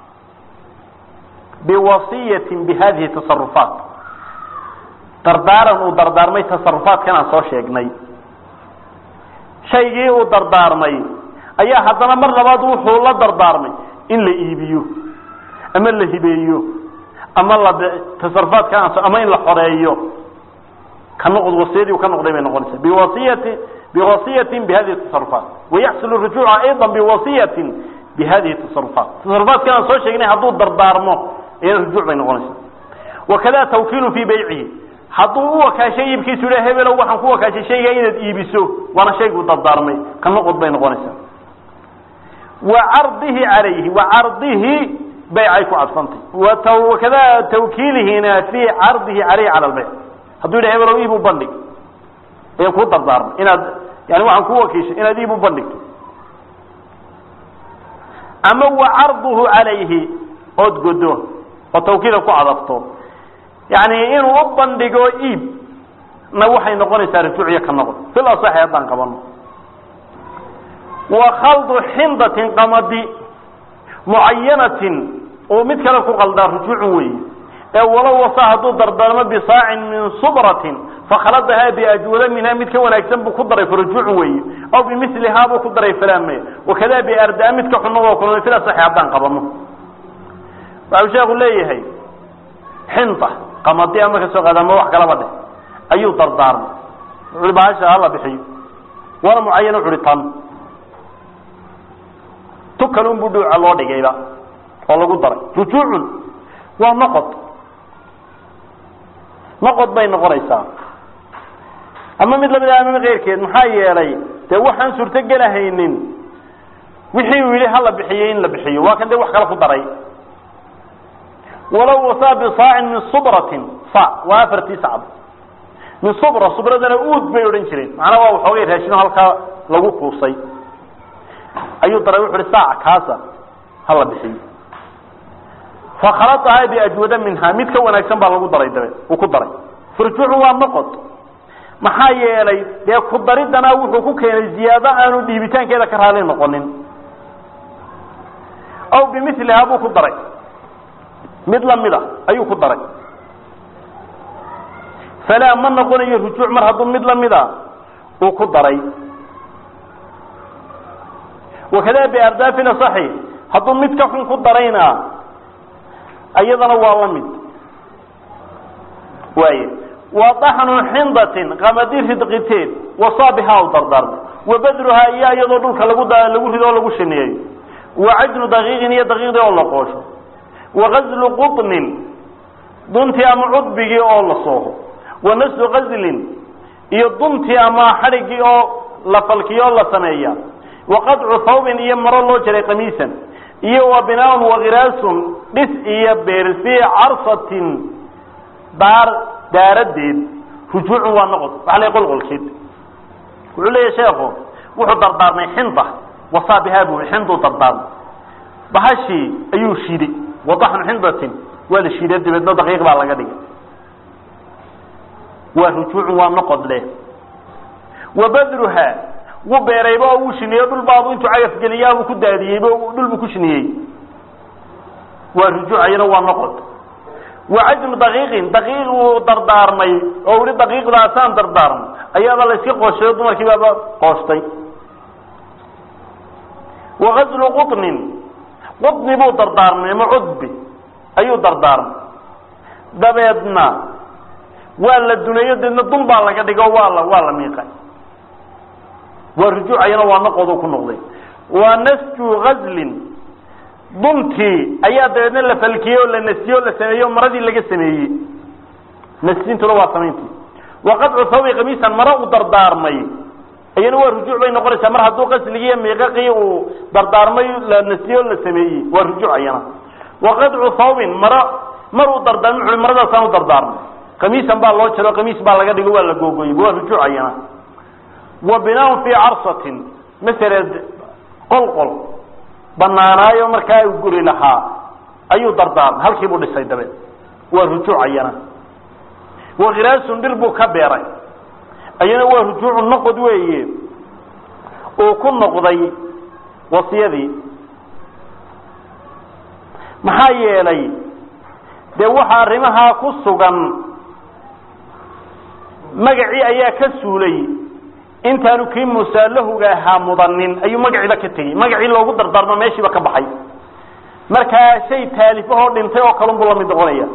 biwasiyatin bihadihi tasarufaat dardaaran uu dardaarmay tasarufaatkan aan soo sheegnay shaygii uu dardaarmay ayaa haddana mar labaad wuxuu la dardaarmay in la iibiyo ama la hibeeyo ama la tasarufaadka ama in la xoreeyo ka noqd wasiyadii uu ka noqday bay noqonaysaa biwasiyati biwasiyatin bihadihi tasarufaat wayaxsulu rujuuca ayضa biwasiyatin bi hadihi tasarufaat tasarufaatkan aan soo sheegnay hadduu dardaarmo iyana rujuuc bay noqonaysaa wakada tawkiilu fii baycihi hadduu u wakaashay iibkiisu yidha hebelow waxaan ku wakaashay shaygaa inaad iibiso waana shayguu dardaarmay ka noqod bay noqonaysaa wa cardihi calayhi wa cardihi baycay ku cadfantay wakada tawkiilihina fii cardihi calayhi cala lbayc hadduu yidha hebelow iib u bandhig ayaan kuu dardaarmay inaad yani waxaan ku wakiishay inaad iib u bandhigto ama wa carduhu calayhi ood godo oo tawkiila ku cadafto yani inuu u bandhigo iib na waxay noqonaysaa rujuuciyo ka noqon fil asaxi haddaan qabano wa khaldu xindatin qamadi mucayanatin oo mid kale ku qaldaa rujuucun weeye ee walow wasa hadduu dardaarmo bisaacin min subratin fakhaladahaa biajwada minha mid ka wanaagsan buu ku daray farujuucun weeye aw bimilihaa buu ku daray falaame wakada biardaa mid ka xunna waa kulmay fil asaxi haddaan qabano waxau sheeku leeyahay xinda qamadi ama ka soo qaada ama wax kalaba dheh ayuu dardaarmay wuxuui bahasha hala bixiyo waana mucayan wuxu uhi tan tu kale unbuu dhuuca loo dhigayba oo lagu daray rujuucun waa noqod noqod bay noqonaysaa ama mid lamid ama keyrkeed maxaa yeelay dee waxaan suurtogelahaynin wixii uu yidhi hala bixiyo in la bixiyo waa kan dee wax kale ku daray walow wasaa bisaacin min subratin sa waa afartii sacd min subra subradana uud bay odhan jireen macnaa waa waxoogay raashino halkaa lagu kuusay ayuu daray wuxu uhi saaca kaasa hala bixiyo fakhaladahaa biajwada minha mid ka wanaagsan baa lagu daray dabe uu ku daray furjuucu waa noqod maxaa yeelay dee ku daridana wuxuu ku keenay ziyaado aanu dhiibitaankeeda ka raali noqonin aw bimilihaa buu ku daray mid lamid a ayuu ku daray falaa ma noqonayo rujuuc mar hadduu mid lamida uu ku daray wakada biardaafin asaxi hadduu mid ka xun ku darayna iyadana waa la mid waaye wa daxnu xindatin qamadi ridqiteed wasaabihaa u dardaarmo wa badruhaa iyo iyadoo dhulka lagu lagu rido oo lagu shaneeyo wa cajnu daqiiqin iyo daqiiqdii oo la qoosho wagazlu quطnin duntii ama cudbigii oo la sooho wa naslu gazlin iyo duntii ama xadhigii oo la falkiyo oo la sameeya wa qadcu thawbin iyo maro loo jaray qamiisan iyo wa binaaun wakiraasun dhis iyo beer fii carsatin daar daaradeed rujuucun waa noqod waxa la qolqolkeed wuxuu leeyahy sheekhu wuxuu dardaarmay xinda wasaabihaa buu xinduu dardaarmay bahashii ayuu shiiday wadaxnu xindatin waa la shiiday dabeedna daqiiq baa laga dhigay waa rujuucun waa noqod leh wa badruha wuu beerayba oo wuu shineeyo dhul baabu intuu cagafgeliyaabuu ku daadiyeyba dhulbuu ku shiniyey waa rujuucayana waa noqod wa cajnu daqiiqin daqiiq uu dardaarmay oo uhi daqiiqdaasaan dardaarmay ayaaba la iska qooshayo dumarkii baaba qooshtay wa gazlu quطnin qudni buu dardaarmay ama cudbi ayuu dardaarmay dabeedna waa la duneeyo deedna dun baa laga dhigo waa la waa la miiqay waa rujuucayana waa noqodu ku noqday waa nasju gazlin duntii ayaa dabeedna la falkiyey oo la nasiyey oo la sameeyey o maradii laga sameeyey nasintuna waa samayntii wa qadcu thawbi kamiisan maro uu dardaarmay iyana waa rujuuc bay noqonaysaa mar hadduu qasligii iyo miiqaqii uu dardaarmay la nasiyey oo la sameeyey waa rujuuc ayana wa qadcu thawbin maro mar uu dardaarmay wuxu maradaasaan u dardaarmay kamiisan baa loo jaro kamiis baa laga dhigo waa la googoyey waa rujuuc ayana wa binaaun fii carsatin masele qolqol banaanaayo markaa uu guri lahaa ayuu dardaarmay halkii buu dhisay dabeed waa rujuuc ayana wa khiraasun dhir buu ka beeray ayana waa rujuucu noqod weeye uu ku noqday wasiyadii maxaa yeelay dee waxa arrimahaa ku sugan magacii ayaa ka suulay intaanu kii musaalahuga ahaa mudanin ayuu magaciiba ka tegey magacii loogu dardaarmo meeshiiba ka baxay markaa shay taalifahoo dhintay oo kalun buu lamid noqonaya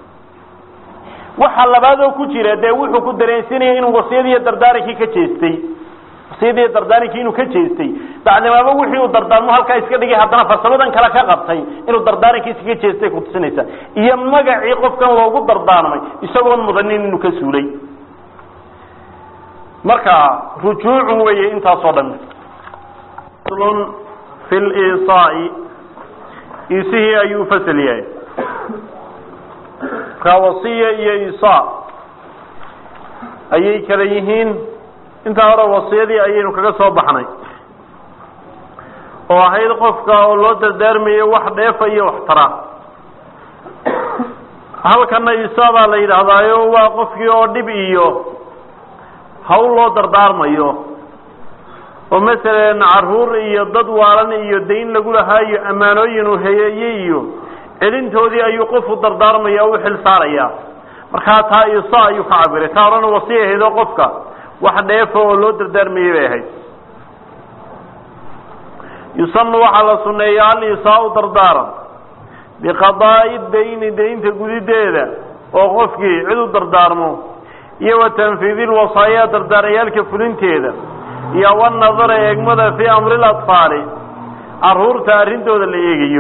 waxa labaadoo ku jira dee wuxuu ku dareensinaya inuu wasiyadiiyo dardaarankii ka jeestay wasiyadiiyo dardaarankii inuu ka jeestay dacnimaaba wixii uu dardaarmo halkaa iska dhigay haddana farsamadan kale ka qabtay inuu dardaaranka iskaga jeestay kutusinaysaa iyo magacii qofkan loogu dardaarmay isagoon mudanin inuu ka suulay marka rujuucun weeye intaasoo dhan lun fi lisaai isihii ayuu fasal yahay markaa wasiya iyo isaa ayay kala yihiin intaa hore wasiyadii ayaynu kaga soo baxnay oo ahayd qofka oo loo dardaarmayo wax dheefa iyo wax tara halkana isaa baa la yidhaahdaayo waa qofkii oo dhib iyo hawl loo dardaarmayo oo masalan caruur iyo dad waalan iyo dayn lagu lahaayo ammaanooyin uu heyeeye iyo celintoodii ayuu qofu dardaarmaya o u xil saaraya markaa taa isa ayuu ka cabiray taa horena wasiya ahaydoo qofka wax dheefa oo loo dardaarmayay bay ahayd yusanu waxaa la suneeyaa alisaau dardaaran biqadaa'i dayni daynta gudideeda oo qofkii cid u dardaarmo iyo wa tanfiidi lwasaaya dardaarayaalka fulinteeda iyo wanadara eegmada fii amri latfaali caruurta arrintooda la eegayo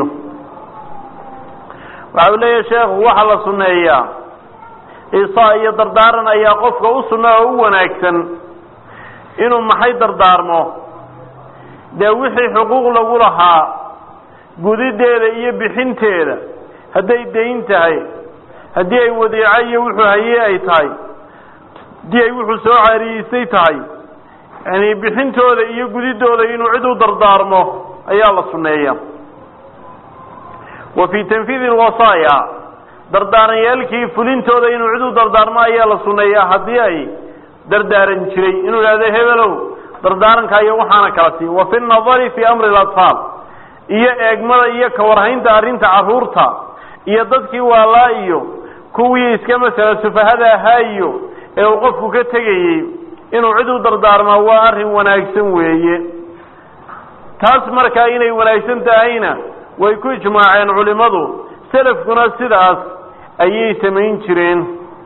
waxa uu leeyahay sheekhu waxaa la sunneeyaa isaa iyo dardaaran ayaa qofka u sunna oo u wanaagsan inuu maxay dardaarmo dee wixii xuquuq lagu lahaa gudideeda iyo bixinteeda hadday dayn tahay haddii ay wadiico iyo wuxuu haye ay tahay haddii ay wuxuu soo caariyeystay tahay yani bixintooda iyo gudidooda inuu cid u dardaarmo ayaa la sunneeya wa fii tanfiidi lwasaaya dardaaranyaalkii fulintooda inuu cid u dardaarmo ayaa la sunneeyaa haddii ay dardaaran jiray inuu idhahdo hebelow dardaaranka iyo waxaana kala sii wa fi nadari fii amri latfaal iyo eegmada iyo kawarhaynta arrinta caruurta iyo dadkii waalaa iyo kuwii iska masala sufahada ahaa iyo ee uu qofku ka tegayey inuu cid u dardaarmaa waa arrin wanaagsan weeye taas markaa inay wanaagsan tahayna way ku ijmaaceen culimmadu selafkuna sidaas ayay samayn jireen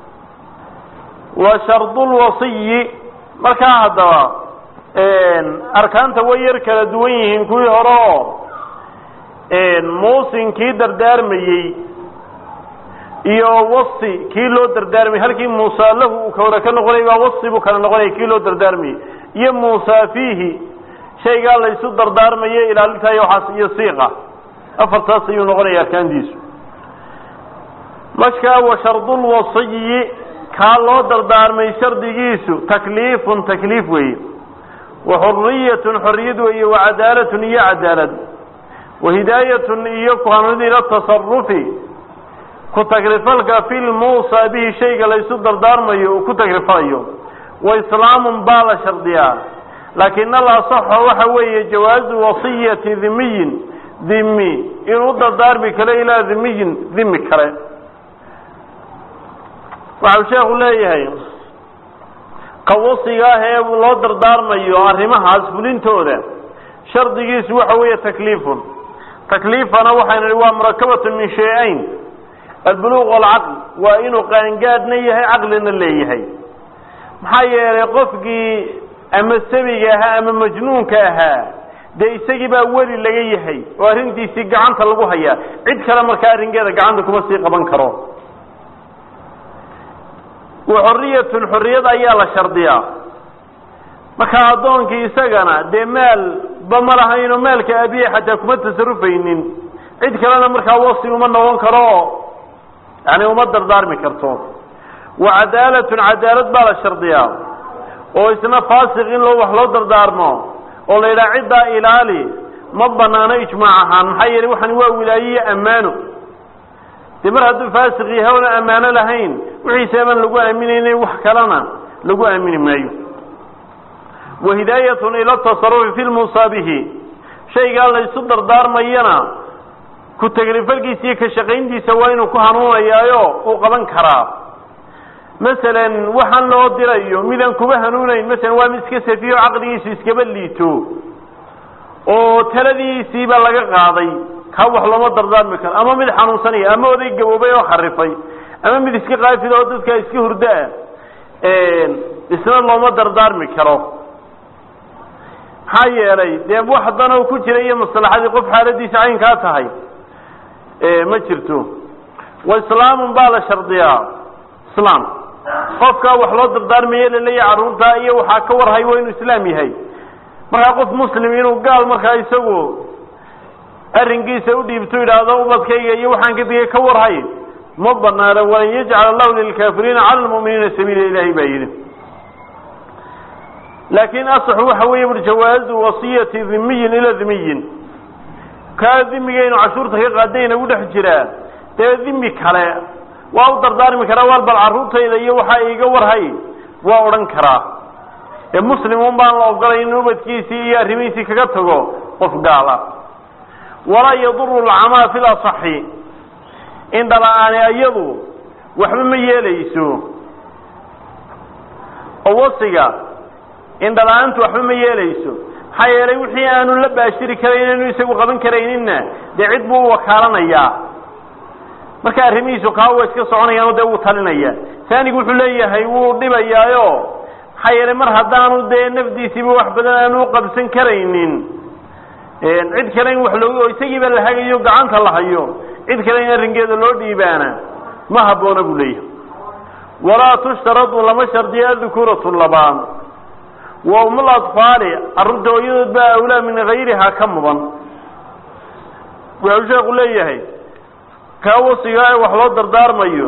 wa shardulwasiyi markaa haddaba arkaanta way yar kala duwan yihiin kuwii hore oo muusinkii dardaarmayey iyo wasi kii loo dardaarmayey halkii muusa lahu uu kawara ka noqonay baa wasi buu kala noqonaya kii loo dardaarmayey iyo muusa fiihi shaygaa laysu dardaarmayo ilaalintayo waxaas iyo siiqa afartaas ayuu noqonaya arkaantiisu markaa wa shardulwasiyi kaa loo dardaarmay shardigiisu takliifun takliif weeye wa xuriyatun xoriyad weeye wa cadaalatun iyo cadaalad wa hidaayatun iyo kuhanid ila tasarufi ku tagrifalka fi lmuusa bihi shayga laysu dardaarmayo uu ku tagrifalayo wa islaamun baa la shardiyaa laakin alasaxo waxa weeye jawaazu wasiyati dhimiyin dhimi inuu dardaarmi karo ilaa dhimiyin dhimi kale waxau sheekhu leeyahay qawasiga ah ee loo dardaarmayo arrimahaas fulintooda shardigiisu waxa weeye takliifun takliifana waxaynu nihi waa murakabatun min shay-ayn albuluuq walcaql waa inuu qaangaadhna yahay caqlina leeyahay maxaa yeelay qofkii ama sabiga ahaa ama majnuunka ahaa dee isagii baa weli laga yahay oo arrintiisii gacanta lagu hayaa cid kale markaa arrinkeeda gacanta kuma sii qaban karo wa xoriyatun xorriyad ayaa la shardiyaa markaa addoonkii isagana dee maal ba ma lahaynoo maalka abiye xataa kuma tasarufaynin cid kalena markaa wasi uma noqon karo oo yani uma dardaarmi karto wa cadaalatun cadaalad baa la shardiyaa oo isna faasiq in loo wax loo dardaarmo oo la yidhaha ciddaa ilaali ma banaano ijmaac ahaan maxaa yeelay waxani waa wilaaye iyo ammaano dee mar hadduu faasiq yahay oona ammaano lahayn wixiisaaban lagu aaminayna wax kalena lagu aamini maayo wa hidaayatun ila tasarufi fi lmusaabihi shaygaa laysu dardaarmayana ku tagrifalkiisa iyo ka shaqayntiisa waa inuu ku hanuunayaayo uu qaban karaa masalan waxaan loo dirayo midaan kuba hanuunayn masalan waa mid iska safiyo caqligiisu iskaba liito oo taladiisiiba laga qaaday kaa wax looma dardaarmi karo ama mid xanuunsanaya ama oday gaboobay oo kharifay ama mid iska qaafid oo dadka iska hurdaa isna looma dardaarmi karo maxaa yeelay dee wax danoo ku jira iyo maslaxadii qof xaaladiisa caynkaa tahay ma jirto wa islaamun baa la shardiyaa islaam qofkaa wax loo dardaarmaye laleeyahay carruurtaa iyo waxaa ka warhay waa inuu islaam yahay markaa qof muslim inuu gaal markaa isagu arrinkiisa u dhiibto yidhaahdo ubadkayga iyo waxaan ka digay ka warhay ma banaana walan yajcal allahu lilkaafiriina cala lmu'miniina sabiila ilahay baa yidhi laakin asaxu waxa weeye bur jawaazu wasiyati dhimiyin ila dhimiyin kaa dhimigaynu cashuurta ka qaadayna u dhex jiraa dee dhimi kale waa u dardaarmi karaa waal bal carruurtayda iyo waxaa iiga warhay waa odhan karaa ee muslim un baan la ogolay in ubadkiisii iyo arrimihiisii kaga tago qof gaala walaa yaduru lcamaa fi lasaxi indhala-aani ayadu waxba ma yeelayso oo wasiga indhala-aantu waxba ma yeelayso maxaa yeelay wixii aanu la baashiri karayn anu isagu qaban karayninna dee cid buu u wakaalanayaa marka arrimihiisu kaa wa iska soconayaanoo dee wuu talinaya taanigu wuxuu leeyahay wuu dhibayaayo maxaa yeelay mar haddaanu dee nafdiisiiba wax badan aanu uqabsan karaynin cid kale in wax loo oo isagiiba la hagayo gacanta la hayo cid kale in arrinkeeda loo dhiibaana ma habboona buu leeyahay walaa tushtaradu lama shardiyo adukuratu labaan wa umul atfaali carruurta hooyadood baa awlaa min gayrihaa ka mudan wuxuu sheeku leeyahay kaa wasiga ee wax loo dardaarmayo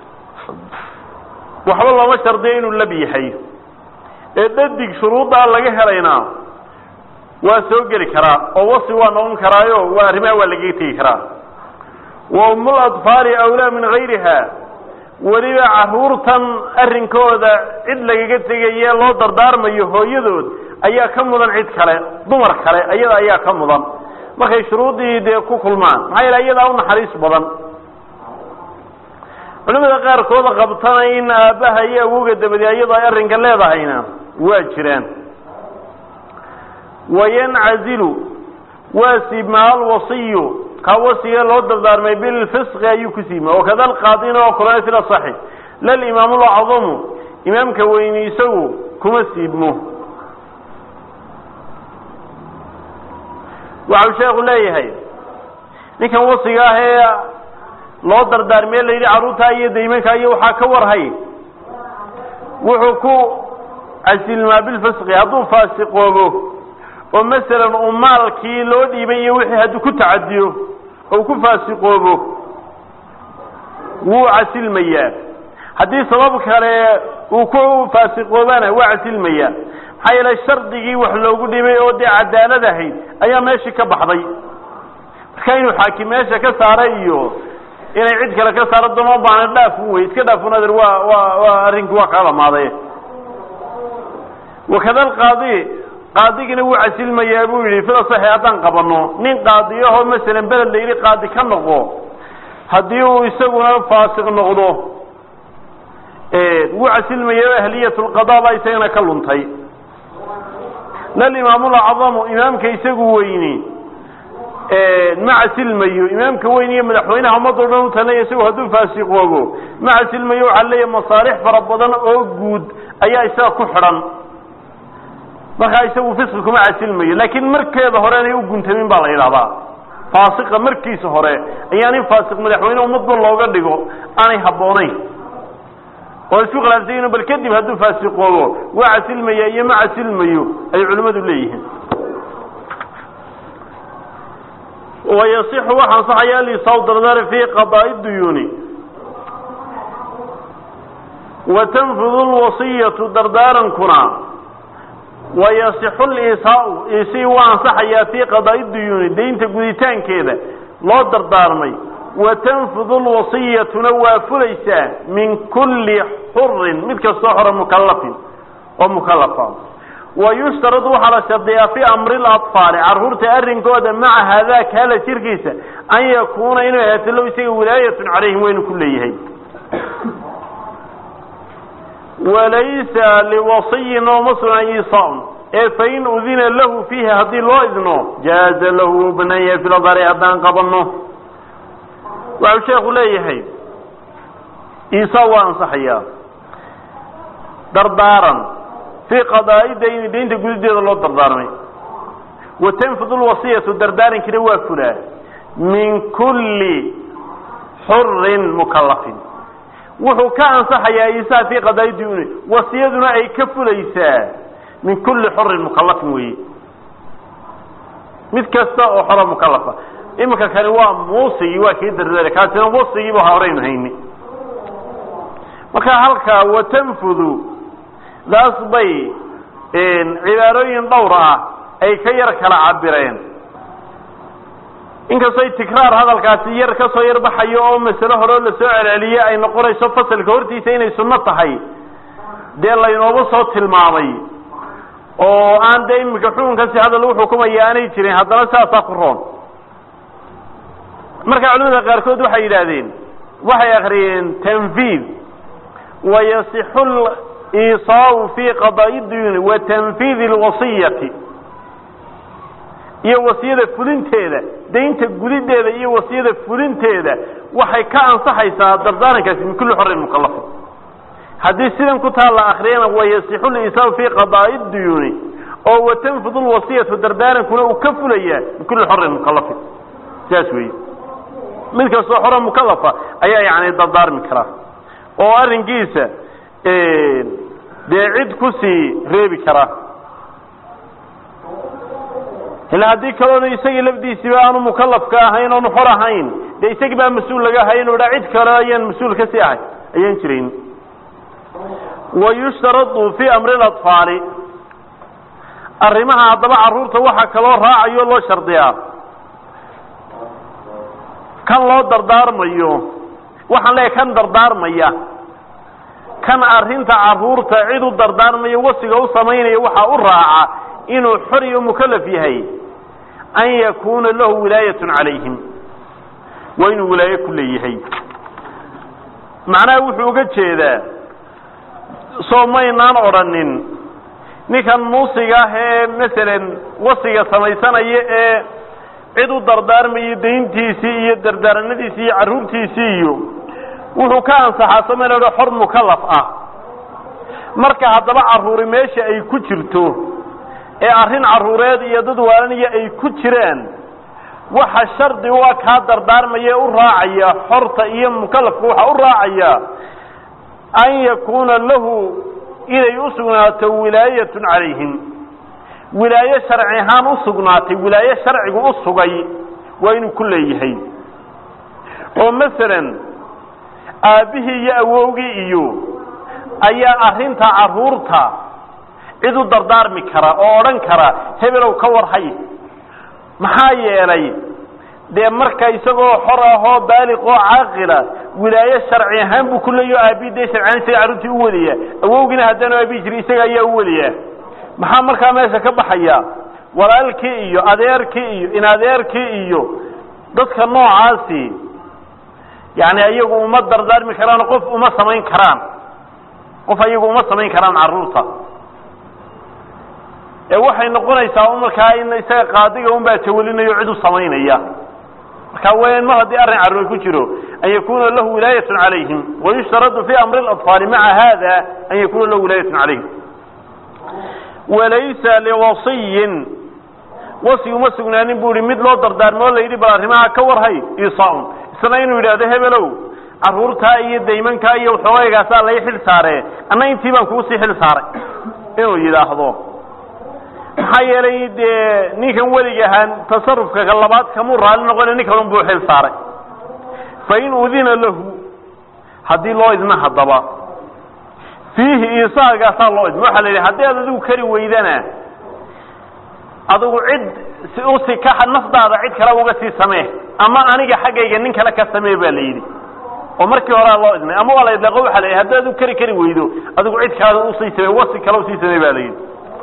waxba looma shardiyo inuu lab yahay ee dhadig shuruuddaa laga helaynaa waa soo geli karaa oo wasi waa noqon karaayo waa arrimaha waa lagaga tegi karaa wa umul atfaali awlaa min gayriha weliba carruurtan arrinkooda cid lagaga tegaye loo dardaarmayo hooyadood ayaa ka mudan cid kale dumar kale ayada ayaa ka mudan markay shuruuddii dee ku kulmaan maxaa yeele iyadaa u naxariis badan culimada qaarkooda qabtana in aabbaha iyo awoga dabadi ayadoo ay arrinka leedahayna waa jiraan wayancazilu waa siibmaa alwasiyu kaa wasiga loo dardaarmay bilfisqi ayuu ku siibma wakada alqaadina oo kulana sila saxi lalimaam lacdamu imaamka weyni isagu kuma siibmo waxau sheekhu leeyahay ninkan wasiga ah ee loo dardaarmee la yidhi carruurtaa iyo daymanka iyo waxaa ka warhay wuxuu ku casilmaa bilfisqi hadduu faasiqoobo oo masalan uu maalkii loo dhiibay iyo wixii hadduu ku tacadiyo oo ku faasiqoobo wuu casilmayaa haddii sabab kale uu ku faasiqoobana waa casilmayaa maxaa yeelay shardigii wax loogu dhibay oo dee cadaalad ahayd ayaa meeshii ka baxday marka inuu xaakim meesha ka saaray iyo inay cid kale ka saaro dama baana dhaafun wey iska dhaafun ader waa waa waa arrinkii waa kaa dhamaaday wakada alqaadi qaadigina wuu casilmayaa buu yidhi fida saxi haddaan qabano nin qaadiyahoo masalan beled la yidhi qaadi ka noqo haddii uu isaguna faasiq noqdo wuu casilmaya ahliyat lqada baa isagana ka luntay lalimaamulacdamu imaamka isagu weyni ma casilmayo imaamka weyn iyo madaxweynaha ummadoo dhan u talinaya isagu hadduu faasiqoobo ma casilmayo waxaa leeyahay masaalix fara badan oo guud ayaa isaga ku xidhan markaa isagu fisqi kuma casilmayo laakiin markeeda hore inay u guntamin baa la yidhahdaa faasiqa markiisa hore ayaan in faasiq madaxweyne ummadba looga dhigo aanay habboonayn oo isku khilaafsayin bal kadib hadduu faasiqoobo waa casilmaya iyo ma casilmayo ay culimmadu leeyihiin wayasixu waxa ansaxaya alisaw dardar fi qadaa'i duyuuni wa tanfudu lwasiyatu dardaarankuna wayasixu lisaau isii waa ansaxayaa fii qadaa'i duyuuni daynta guditaankeeda loo dardaarmay wa tanfudu lwasiyatuna waa fulaysaa min kulli xurin mid kastoo xora mukalafin oo mukalafa wayushtaradu waxaa la shardiyaa fii amri laطfaali carruurta arrinkooda maca haadaaka hala jirkiisa an yakuuna inuu ahaato low isaga wilaayatun calayhim waynu ku leeyahay walaysa liwasiyin ooma sugna isaun ee fain udina lahu fiihi haddii loo idno jaaza lahu wuu banaan yahay filadari haddaan qabano waxau sheekhu leeyahay isa waa ansaxayaa dardaaran fii qadaa'i dayni daynta gudideeda loo dardaarmay watanfud lwasiyatu dardaarankina waa fulaa min kulli xurin mukalafin wuxuu ka ansaxayaa isaa fii qadaai duni wasiyaduna ay ka fulaysaa min kulli xurin mukalafin weeye mid kasta oo xoro mukalafa iminka kani waa muusigii waa kii dardaara kaasina wasigiiba horaynu hayni marka halkaa watanfudu daas bay cibaarooyin dhowr ah ay ka yar kala cabireen inkastoy tikraar hadalkaasi yar kasoo yar baxayo oo masale horeo lasoo celceliye ay noqonayso fasalka hortiisa inay sunno tahay dee laynooba soo tilmaamay oo aan dee iminka xukunkasi hadda lagu xukumaya aanay jirin haddana saasaa ku roon marka culimada qaarkood waxay yidhaahdeen waxay akriyeen tanfiid wayasixu liisaau fi qadaa'i duyuni wa tanfiidi alwasiyati iyo wasiyada fulinteeda daynta gudideeda iyo wasiyada fulinteeda waxay ka ansaxaysaa dardaarankaasi min kulli xorin mukalafin haddii sidan ku taa la akriyana wayasixu liisaau fi qadaa'i duyuni oo watanfid lwasiyatu dardaarankuna uu ka fulayaa min kulli xorin mukalafin sidaas weeye mid kastoo xoro mukalafa ayaa yani dardaarmi karaa oo arrinkiisa dee cid kusii reebi karaa ila haddii kaloona isagii lafdiisiiba aanu mukalafka ahayn oonu xor ahayn dee isagii baa mas-uul laga ahay inu dhaa cid kale ayaan mas-uul ka sii ahay ayaan jirayn wayushtaradu fi amri اlaطfaali arrimaha haddaba caruurta waxaa kaloo raacayo loo shardiyaa kan loo dardaarmayo waxaan leeyahay kan dardaarmaya kan arrinta caruurta cid u dardaarmayo wasiga u samaynaya waxaa u raaca inuu xor iyo mukalaf yahay an yakuna lahu wilaayat calayhim waa inuu wilaayo ku leeyahay macnaha wuxuu uga jeedaa soo maynaan odrhanin ninkan muusiga ah ee masalan wasiga samaysanaya ee cid u dardaarmayo dayntiisii iyo dardaaranadiisii iyo carruurtiisii iyo wuxuu ka ansaxaa somalao xor mukalaf ah marka haddaba carruuri meesha ay ku jirto ee arrin carruureed iyo dad waalanaya ay ku jiraan waxa shardi u ah kaa dardaarmaya ee u raacaya xorta iyo mukalafka waxaa u raacaya an yakuuna lahu inay u sugnaato wilaayatun calayhim wilaayo sharci ahaan u sugnaatay wilaayo sharcigu u sugay waa inuu ku leeyahay oo masalan aabbihii iyo awowgii iyo ayaa arrinta carruurta cid u dardaarmi kara oo odhan kara hebelow ka warhay maxaa yeelay dee marka isagoo xor ahoo baaliq oo caaqila wilaayo sharci ahaan buu ku leeyaho aabihi dee sharci ahaan isaga carruurtii u weliyaa awowgiina haddaanu aabihi jiri isaga ayaa u weliyaa maxaa markaa meesha ka baxaya walaalkii iyo adeerkii iyo inadeerkii iyo dadka noocaasi yani ayagu uma dardaarmi karaan qof uma samayn karaan qof ayagu uma samayn karaan carruurta ee waxay noqonaysaa markaa in isaga qaadiga un baa tawalinayo cid u samaynaya marka wen mar haddii arrin carruur ku jiro an yakuna lahu wilaayat calayhim wayushtaradu fi amri اlaطfaali maca hada an yakuna lahu wilaayat calayhim walaysa liwasiyin wasi uma sugnaanin bu ihi mid loo dardaarmo o la yidhi bal arrimaha ka warhay isaaun isna inuu yidhaahdo hebelow carruurtaa iyo daymankaa iyo waxoogaygaasa lay xil saare anna intii baan kuu sii xil saaray inuu yidhaahdo maxaa yeelay dee ninkan welig ahaan tasarufka ka labaad kamuu raali noqona nin kalun buu xil saaray fain udina lahu haddii loo idna haddaba fiihi isaagaasaa loo idma waxa la yidhi haddii aad adigu kari weydana adigu cid usi ka nafdaada cid kale uga sii samee ama aniga xaggayga nin kale ka samee ba la yidhi oo markii horea loo idnay ama waa la idlaaqo waxa la yidhi haddii adigu kari kari weydo adigu cid kale usii samee wasi kale usii samee ba la yidhi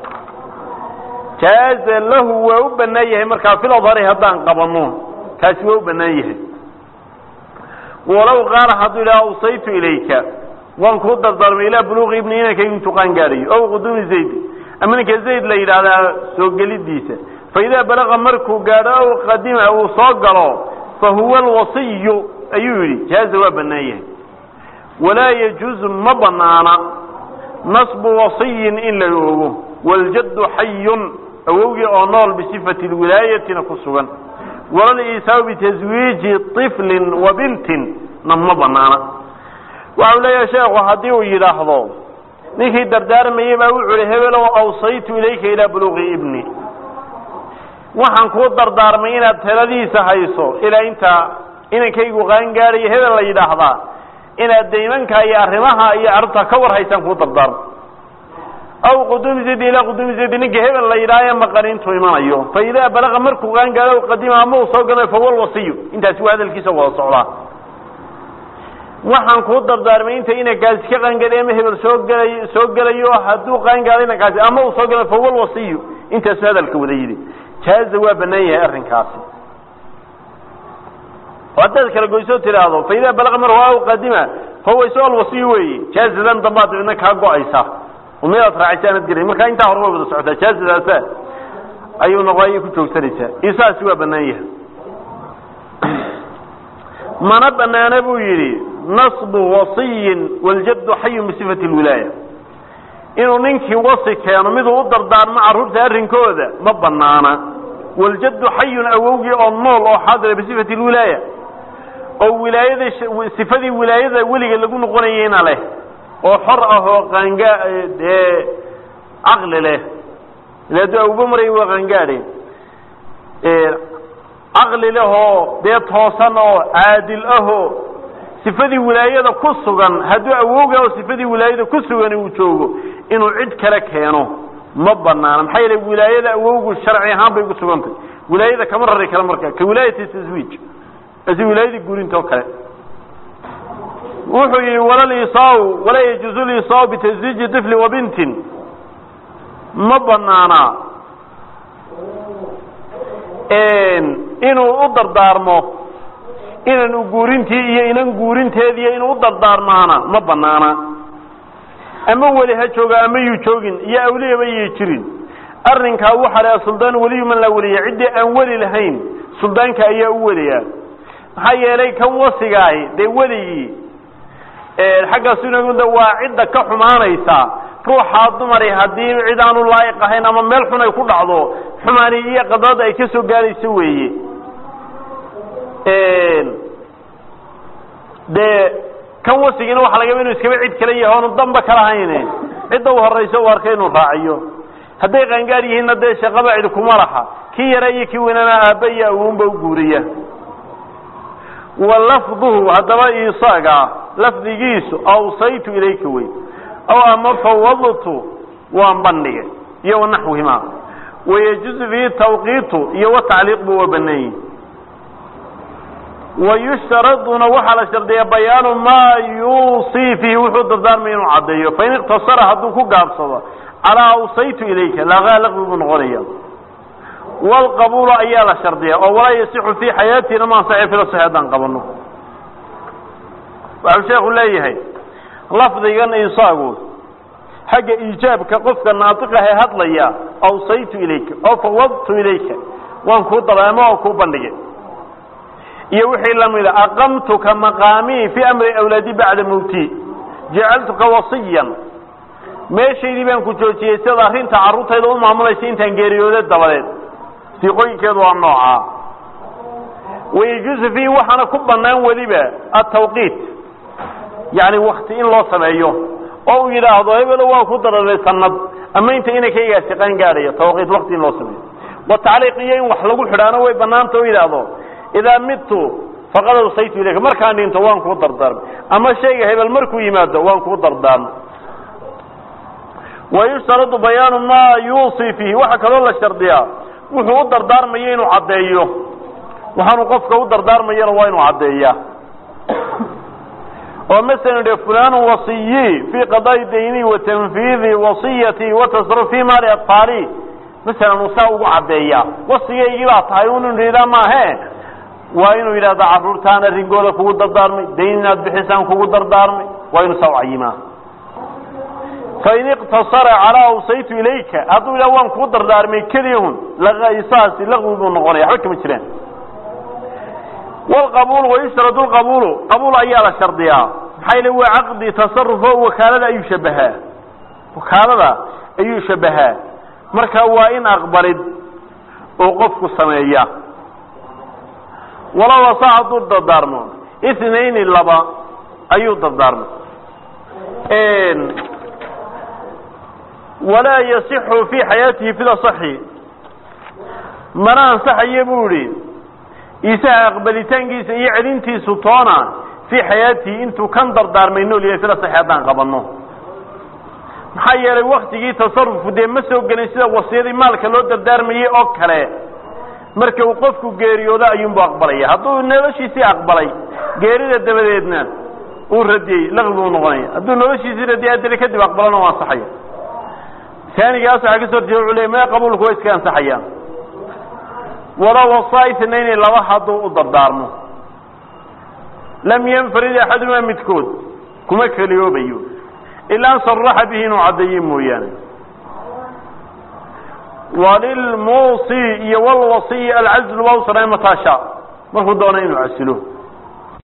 jaaza lahu waa u banaan yahay markaa fil adhari haddaan qabano taasi waa u banaan yahay walow qaala hadduu yidhaha awsaytu ilayka waan kuu dardaarmay ilaa buluuqi ibni inankaygu intuu qaan gaadhayo ow quduumi zayd ama ninka zayd la yidhaahdaa soo gelidiisa fa idaa balaqa markuu gaadho ow qadima uu soo galo fa huwa alwasiyu ayuu yidhi jaaza waa banaan yahay walaa yajuuzu ma banaana nasbu wasiyin in la oogo waljaddu xayun awowgii oo nool bisifati lwilaayatina ku sugan walaliisaabu bitaswiiji طiflin wa bintin na ma banaana waxau leeyahay sheekhu haddii uu yidhaahdo ninkii dardaarmayey baa wuxu uhi hebelow awsaytu ilayka ilaa buluuqi ibni waxaan kuu dardaarmay inaad taladiisa hayso ilaa inta inankaygu qaangaadhayo hebel la yidhaahdaa inaad daymanka iyo arrimaha iyo carruurta ka war haysaan kuu dardaarmo aw quduumi zidi ilaa quduumi zidi ninka hebel la yidhaaha ee maqan intuu imanayo fa idaa balaqa markuu qaangaadho qadima ama uu soo galo fawal wasiyu intaasi waa hadalkiisa wada socdaa waxaan kuu dardaarmay inta inankaasi ka qaangaadhay ama hebel soo gelay soo gelayo hadduu qaangaadho inankaasi ama uu soo galo fawal wasiyu intaasu hadalka wada yidhi jaaza waa banaan yahay arrinkaasi oo haddaad kala goysoo tidhaahdo fa idaa balaqa marhu aw qadima fahuwa isago alwasiyu weeye jaazadan dambaad cidna kaa go-aysa oo midaad raacaysa aanad gelayn marka intaa hore way wada socotaa jaazadaasa ayuu noqoayay ku joogsanaysaa isaasi waa banaan yahay mana banaana buu yidhi nasbu wasiyin waljaddu xayun bisifati lwilaaya inuu ninkii wasi keeno miduu u dardaarmo carruurta arrinkooda ma banaana waljaddu xayun awowgii oo nool oo xaadira bisifati lwilaaya oo wilaayada sifadii wilaayada weliga lagu noqonayeyna leh oo xor ah oo qaanga dee caqli leh ila hadduu awba maray waa qaangaadhe caqli leh oo dee toosan oo caadil ahoo sifadii wilaayada ku sugan hadduu awowga oo sifadii wilaayada ku sugani uu joogo inuu cid kale keeno ma banaana maxaa yeele wilaayada awowgu sharci ahaan bay ku sugantay wilaayada kama rari kale marka ka wilaayati taswiij asi wilaayadii guurinta oo kale wuxuu yihi walalisaau walaa yajuuzu lisaau bitaswiiji طifli wa bintin ma banaana inuu u dardaarmo inan u guurintii iyo inan guurinteediiyo inuu u dardaarmaana ma banaana ama weli ha jooga ama yuu joogin iyo awliyaba yay jirin arrinkaa waxaa laha suldaan weliyu man laa weliya ciddii aan weli lahayn suldaanka ayaa u weliyaa maxaa yeelay kan wasigaahi dee weligii xagga sunagunda waa cidda ka xumaanaysa ruuxaa dumari haddii cid aanu laa'iq ahayn ama meel xun ay ku dhacdo xumaani iyo qadrada ay ka soo gaadayso weeye dee kan wasigiina waxa lagaba inu iskaba cid kale yahay oonu damba kala hayne cidda u horayso u arkay inuu raaciyo hadday qaangaar yihiinna dee shaqaba cid kuma laha kii yara iyo kii weynana aabba iyo awoonba u guuriya wa lafduhu haddaba isaga lafdigiisu awsaytu ilayka wey aw ama fawadtu waan bandhigay iyo wanaxwihima wayajuzu fihi tawqiitu iyo watacliiq bu waa banaayi wayushtaraduna waxaa la shardiya bayaanu maa yuusii fiihi wuxuu dardaarmay inuu caddeeyo fain iqtasara hadduu ku gaabsado calaa awsaytu ilayka lagaa laqbi buu noqonaya wlqabuulu ayaa la shardiya oo walaa yasixu fii xayaatina ma ansaxi fila saxi haddaan qabano waxau sheekhu leeyahay lafdigan isaagu xagga iijaabka qofka naatiqahe hadlaya awsaytu ilayka oo fawadtu ilayka waan kuu dabeemo oo kuu bandhigay iyo wixii lamida aqamtuka maqaamii fii amri awlaadi bacda mawti jacaltuka wasiyan meeshaydii baan ku joojiyey sidaad arrinta carruurtayda u maamulaysa intaan geeriyooda dabadeed siiqooyinkeedu waa noocaa wayajuusu fiihi waxaana ku bannaan weliba atawqiit yacni wakti in loo sameeyo oo uu yidhaahdo hebelo waa ku dararay sanad ama inta inankaygaasi qaan gaadhayo tawqiit wakti in loo sameeyo wa tacliiq iyo in wax lagu xidhaano way bannaanta o yidhaahdo idaa midtu faqad awsaytu ilayka markaan dhinto waan kuu dardaarmay ama shayga hebel markuu yimaado waan kuu dardaarmay wayushtaradu bayaanu maa yuusii fiihi waxaa kaloo la shardiyaa wuxuu u dardaarmayo inuu caddeeyo waxaanu qofka u dardaarmayana waa inuu caddeeyaa oo masalan dhe fulanu wasiyi fii qadaai dayni wa tanfiidi wasiyati wa tasaruf fii maali atfaali masalan uu saa ugu caddeeyaa wasigaygii baa tahay unu nidhaa maahe waa inuu yidhahda carruurtaan arrinkooda kugu dardaarmay dayn inaad bixisaan kugu dardaarmay waa inuu saa u cayimaa fain iqtasara calaa awsaytu ilayka hadduu yidhaha waan kuu dardaarmay keliyahun isaasi laqwi buu noqonaya waxba kama jiraan wlqabuulu wayushtaradu lqabuulu qabuul ayaa la shardiyaa maxaa yile waa caqdi tasarufo wakaalada ayuu shabahaa wakaalada ayuu shabahaa marka waa in aqbalid oo qofku sameeya walow asa hadduu dardaarmo ithnayni laba ayuu dardaarmay walaa yasixu fii xayaatihi fida saxi mana ansaxayo buu idhi isaha aqbalitaankiisa iyo celintiisu toona fii xayaatihi intuu kan dardaarmay nool yahay fida saxi haddaan qabanno maxaa yeelay waktigii tasarufku dee ma soo gelin sida wasiyadii maalka loo dardaarmayey oo kale marka uu qofku geeriyoodo ayuunbu aqbalaya hadduu noloshiisii aqbalay geerida dabadeedna uu radiyey laqi buu noqonaya hadduu noloshiisii radiyay adili kadib aqbalana u ansaxaya taanigaas waxaa kasoo horjeeda wuxuu leey mee qabuulku waa iska ansaxayaan walow wasaa itnayni laba hadduu u dardaarmo lam yanfarid axadumaa midkood kuma keliyoobayo ilaa an saraxa bihi inuu caddeeye mooyaane walilmuusi iyo walwasiyi alcazlu waa u sanayn mataa shaa markuu doona inuu casilo